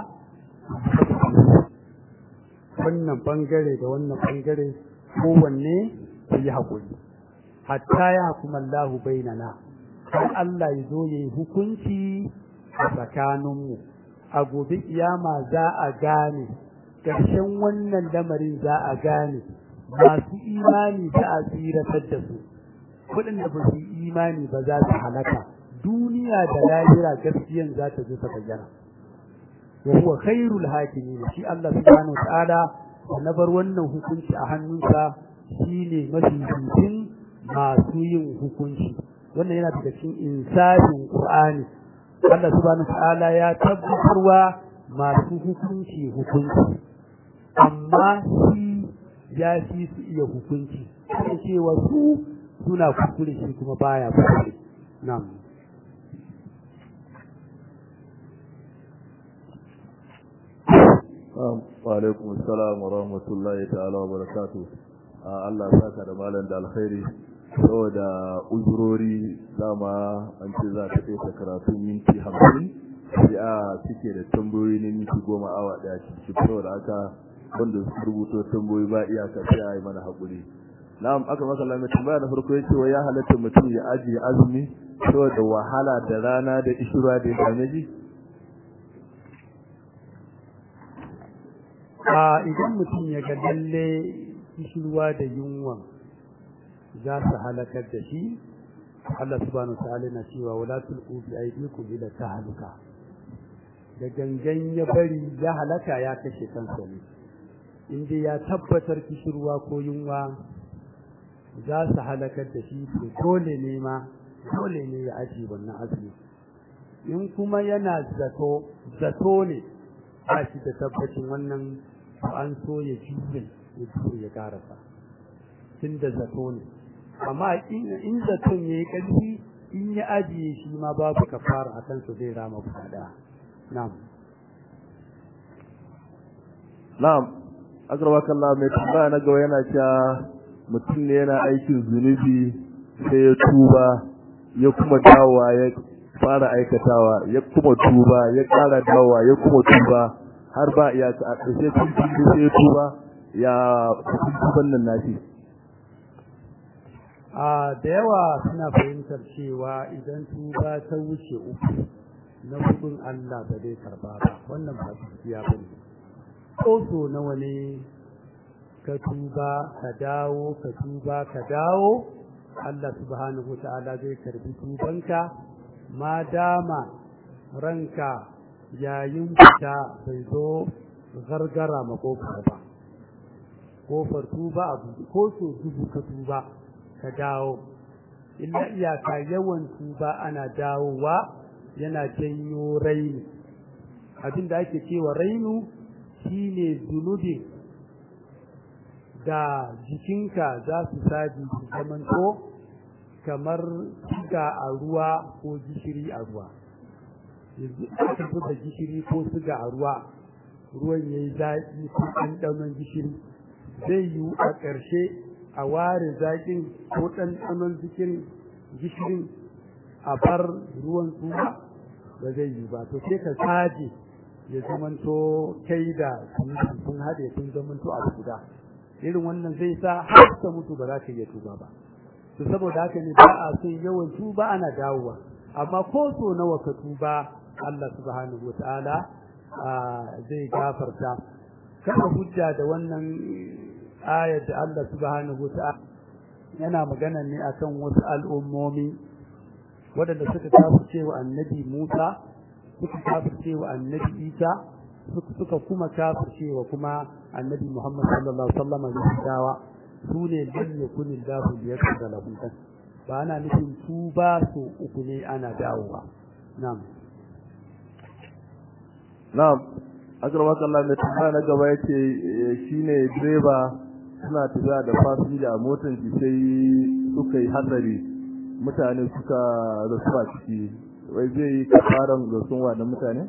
Speaker 2: wannan bangare da wannan bangare kowanne su yi haƙuri hatta ya hukuma Allahu bainana har Allah ya zo ya yi hukunci a tsakaninmu a gobe kiyama za a gane ƙarshen wannan lamarin za a gane masu imani za a tsiratar da su waɗanda ba su imani ba za su halaka duniya da lahira gaskiyan za ta zo ta bayyana wa huwa khairul hakimin shi Allah subhanahu wa ta'ala na bar wannan hukunci a hannunsa shine mafi masu yin hukunci wannan yana daga cikin insafin Qur'ani Allah subhanahu ta'ala ya tabbatarwa masu hukunci hukunci amma shi ya fi su iya hukunci sai cewa su suna kuskure shi kuma baya kuskure na'am
Speaker 3: wa alaikum assalam wa rahmatullahi ta'ala wa barakatuh Allah saka da malam da alkhairi saboda uzurori dama an ce za ta kai karatu minti hamsin ya suke da tambayoyi na minti goma awa daya cikin saboda haka wanda su rubuto tambayoyi ba iyaka sai a yi mana haƙuri na'am aka maka lamar tambaya na farko yace wa ya halatta mutum ya ajiye azumi saboda wahala da rana da ishura da ya same shi
Speaker 2: a idan mutum ya ga lalle kishirwa da yunwa za su halakar da shi Allah subhanahu ta'ala na cewa wala tulqu bi aydikum ila tahluka da gangan ya bari ya halaka ya kashe kansa ne inda ya tabbatar kishirwa ko yunwa za su halakar da shi to dole ne ma dole ne ya aji wannan azumi in kuma yana zato zato ne ba shi da tabbacin wannan an so ya jure ya jure ya karasa tun da zato ne amma in zaton ya yi ƙarfi in ya ajiye shi ma babu kafara a kansa zai rama kuɗa na'am
Speaker 3: na'am akramakallah mai tambaya na gaba yana cewa mutum ne yana aikin zunubi sai ya tuba ya kuma dawowa ya fara aikatawa ya kuma tuba ya ƙara dawowa ya kuma tuba har ba ya a ƙarshe tun sai ya tuba ya tuban nan nashi
Speaker 2: a da yawa suna fahimtar cewa idan tuba ta wuce uku na hudun Allah ba zai karba ba wannan ba gaskiya ba ne so nawa ne ka tuba ka dawo ka tuba ka dawo Allah subhanahu wa ta'ala zai karbi tubanka ma dama ranka yayin fita bai zo gargara makofar ba kofar tuba abu ko so dubu ka tuba ka dawo illa iyaka yawan tuba ana dawowa yana janyo raini abinda ake cewa rainu shine zunubi da jikinka za su saji su zamanto kamar siga a ruwa ko gishiri a ruwa yanzu aka zuba gishiri ko siga a ruwa ruwan ya yi zaƙi ko ɗanɗanon gishiri zai yiwu a ƙarshe a ware zaƙin ko ɗanɗanon gishirin a bar ruwan tuba ba zai yi ba to sai ka saje ya zamanto kai da sun haɗe sun zamanto abu guda irin wannan zai sa har ka mutu ba za ka iya tuba ba to saboda haka ne ba a son yawan tuba ana dawowa amma ko so nawa ka tuba Allah subhanahu wataala zai gafarta kada hujja da wannan ayar da Allah subhanahu wataala yana magana ne akan wasu al'ummomi waɗanda suka kafirce wa annabi Musa suka kafirce wa annabi Isa suka kuma kafirce wa kuma annabi Muhammad sallallahu alaihi wasallam da dawa su ne lam yakun Allahu liyakfura lahum ba ana nufin tuba su uku ne ana dawowa na'am
Speaker 3: na'am akrama kallah mai tambaya na gaba yace shine direba suna tafiya da fasinja a motar shi sai suka yi hatsari mutane suka rasu a ciki wai zai yi kafaran rasuwa da mutane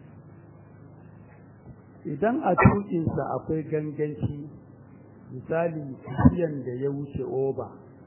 Speaker 2: idan a tukinsa akwai ganganci misali tafiyan da ya wuce oba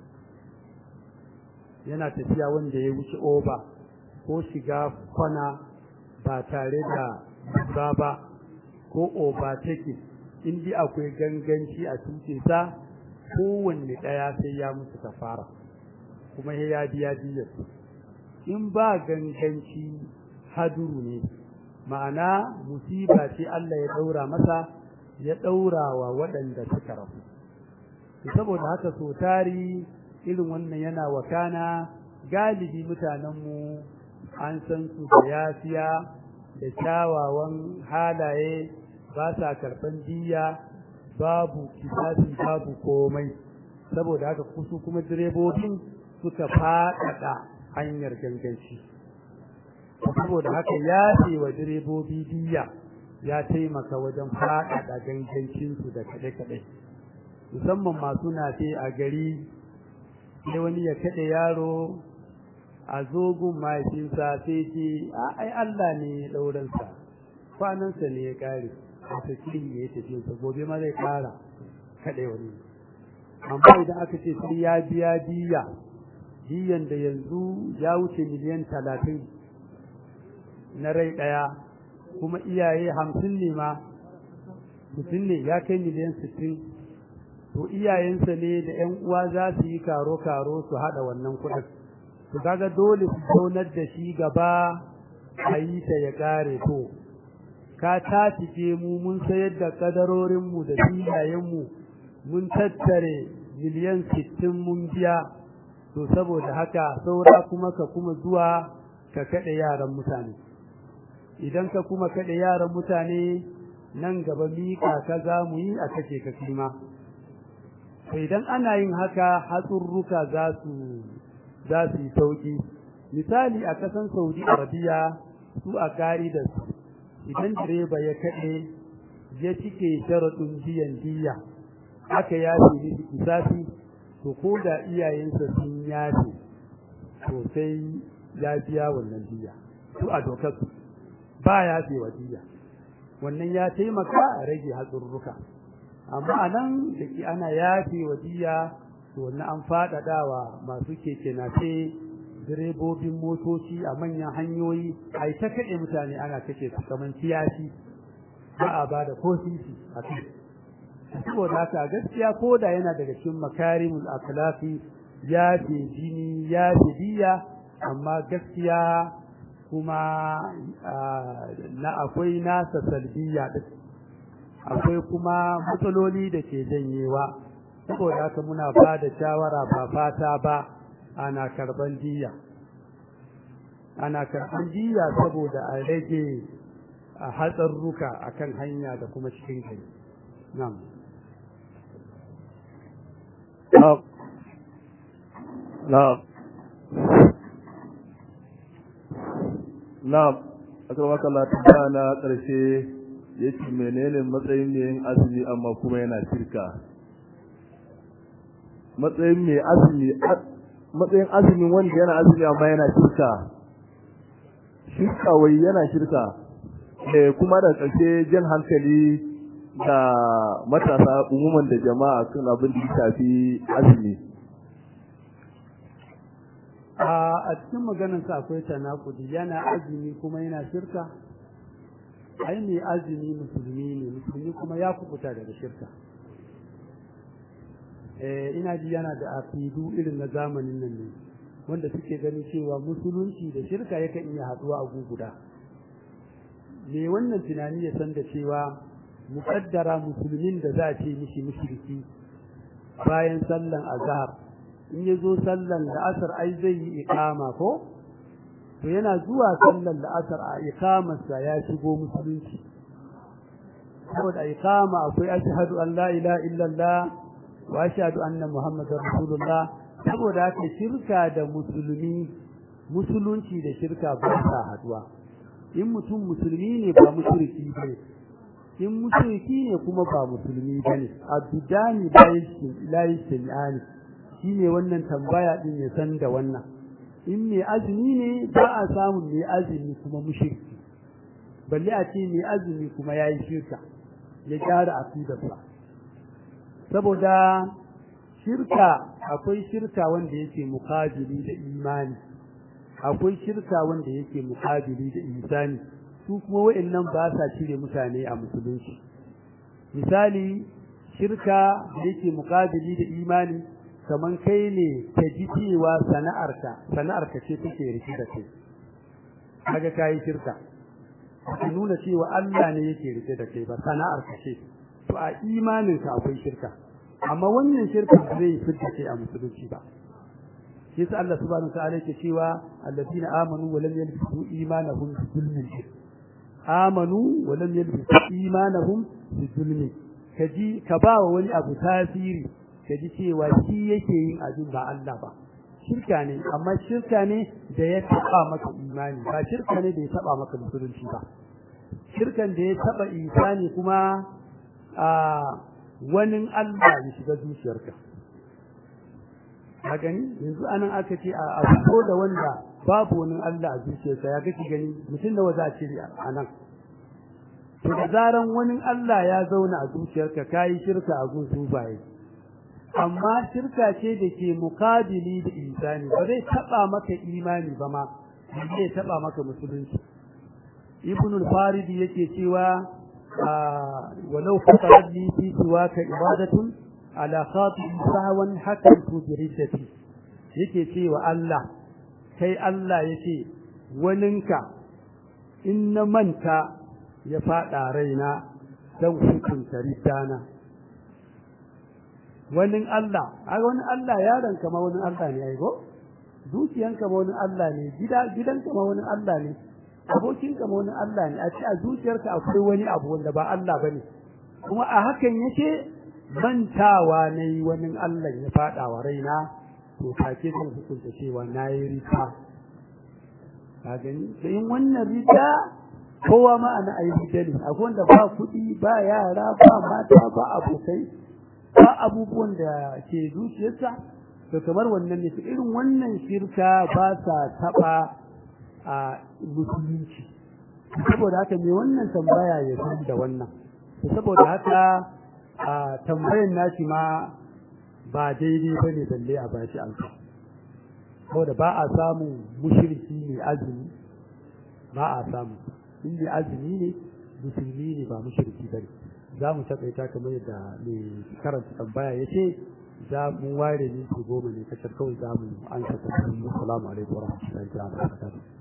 Speaker 2: yana tafiya wanda ya wuce oba ko shiga kwana ba tare da ba ba ko oba take indi akwai ganganci a tukinsa kowanne ɗaya sai ya musu kafara kuma ya biya diyar in ba ganganci haduru ne ma'ana musiba ce Allah ya daura masa ya daura wa waɗanda suka rafu saboda haka so tari irin wannan yana wakana galibi mutanenmu an san su da yafiya da kyawawan halaye ba sa karɓan diya babu kisasi babu komai saboda haka kusu kuma direbobin suka faɗaɗa hanyar ganganci saboda haka ya ce wa direbobi diya ya taimaka wajen faɗaɗa gangancinsu da kaɗe-kaɗe musamman masu nafe a gari sai wani ya kaɗe yaro a zogun mahaifinsa sai ce ai Allah ne ya ɗauransa kwanansa ne ya ƙare a sakirin ya yi tafiyarsa gobe ma zai ƙara kaɗe wani amma idan aka ce sai ya biya diya diyan da yanzu ya wuce miliyan talatin na rai ɗaya kuma iyaye hamsin ne ma mutum ne ya kai miliyan sittin to iyayensa ne da ‘yan uwa za su yi karo-karo su haɗa wannan kuɗin to kaga dole su zaunar da shi gaba a yi ta ya ƙare to ka tatike mu mun sayar da kadarorinmu da filayenmu mun tattare miliyan sittin mun biya to saboda haka saura kuma ka kuma zuwa ka kaɗe yaran mutane idan ka kuma kaɗe yaran mutane nan gaba miƙa ka za mu yi a kashe ka kima to idan ana yin haka hatsurruka za su za su yi sauƙi misali a ƙasan saudi arabiya su a kari da su idan direba ya kaɗe ya cike sharaɗin biyan diya aka yafe ni kisafi to ko da iyayensa sun yafe to sai ya biya wannan diya su a dokar su ba yafe wa diya wannan ya taimaka a rage hatsurruka amma a nan da ke ana yafe wa diya to wannan an faɗaɗawa masu keke nafe direbobin motoci a manyan hanyoyi a ta kaɗe mutane ana kashe su kamar kiyashi ba a ba da ko sisi a kai saboda haka gaskiya ko da yana daga cikin makarimul akhlaqi ya fi jini ya fi diya amma gaskiya kuma na akwai nasa salbiya din akwai kuma matsaloli da ke janyewa saboda haka muna ba da shawara ba fata ba ana karban diya ana karban diya saboda a rage a hatsarruka akan hanya da kuma cikin gari na'am
Speaker 3: na'am na'am na'am akan maka lafiya na ƙarshe yake menene matsayin mai yin azumi amma kuma yana shirka matsayin mai azumi matsayin azumin wanda yana azumi amma yana shirka shirka wai yana shirka eh kuma da ƙarshe jan hankali da matasa umuman da jama'a kan abin da ya shafi azumi
Speaker 2: a cikin maganarsa akwai tanakudi yana azumi kuma yana shirka ai ne azumi musulmi ne musulmi kuma ya kubuta daga shirka eh ina ji yana da aqidu irin na zamanin nan ne wanda suke ganin cewa musulunci da shirka yakan iya haduwa a guguda me wannan tunani ya san da cewa muqaddara musulmin da za a ce mishi mushriki bayan sallan azhar in ya zo sallan la'asar ai zai yi iqama ko to yana zuwa sallan la'asar a iqamarsa ya shigo musulunci saboda iqama akwai ashhadu an la ilaha illallah wa ashhadu anna muhammadar rasulullah saboda haka shirka da musulmi musulunci da shirka ba sa haduwa in mutum musulmi ne ba mushriki bane in mushriki ne kuma ba musulmi bane abdani la yashani shine wannan tambaya din ya san da wannan in mai azumi ne ba a samun mai azumi kuma mushriki balle a ce mai azumi kuma yayi shirka ya gyara aqidarsa saboda shirka akwai shirka wanda yake mukabili da imani akwai shirka wanda yake mukabili da ihsani su kuma wa'annan ba sa cire mutane a musulunci misali shirka da yake mukabili da imani kaman kai ne ka ji cewa sana'arka sana'arka ce take rike da kai kaga kai shirka ka nuna cewa Allah ne yake rike da kai ba sana'arka ce to a imaninka akwai shirka amma wannan shirka zai fitta kai a musulunci ba shi sa Allah subhanahu wa ta'ala yake cewa alladina amanu wa lam yalbisu imanahum bi zulmin amanu wa lam yalbisu imanahum bi zulmin kaji ka ba wa wani abu tasiri kaji cewa shi yake yin abin ba Allah ba shirka ne amma shirka ne da ya taba maka imani ba shirka ne da ya taba maka musulunci ba shirkan da ya taba isani kuma a wani Allah ya shiga zuciyarka a gani yanzu anan aka ce a fito da wanda babu wani Allah a zuciyarsa ya kake gani mutum da waza a cire a nan to da zaran wani Allah ya zauna a zuciyarka kayi shirka a gun sufaye amma shirka ce da ke mukabili da insani ba zai taba maka imani ba ma zai taba maka musulunci ibn al-farid yake cewa walau faqarat li fi siwaka ibadatun ala khatib sahwan hakantu bi riddati yake cewa Allah kai Allah yake waninka in na manta ya fada raina dan hukunta riddana wani Allah a wani Allah yaron kama wani Allah ne ai go dukiyan kama wani Allah ne gida gidan kama wani Allah ne abokin kama wani Allah ne a ce a zuciyarka akwai wani abu wanda ba Allah bane kuma a hakan yake mantawa ne wani Allah ya fada wa raina to take zan hukunta cewa nayi rita ka gani to in wannan rita kowa ma ana ayi rita ne akwai wanda ba kuɗi ba yara ba mata ba abokai ba abubuwan da ke zuciyarsa to kamar wannan ne irin wannan shirka ba sa taba a musulunci saboda haka me wannan tambaya ya san da wannan saboda haka a tambayan nashi ma ba daidai bane balle a bashi alfa saboda ba a samu mushriki ne azumi ba a samu in azumi ne musulmi ne ba mushriki bane za mu taƙaita kamar yadda mai karanta tambaya ya ce za mu ware minti goma ne kacar kawai za mu an sa tambayoyi assalamu alaikum wa rahmatullahi wa barakatuh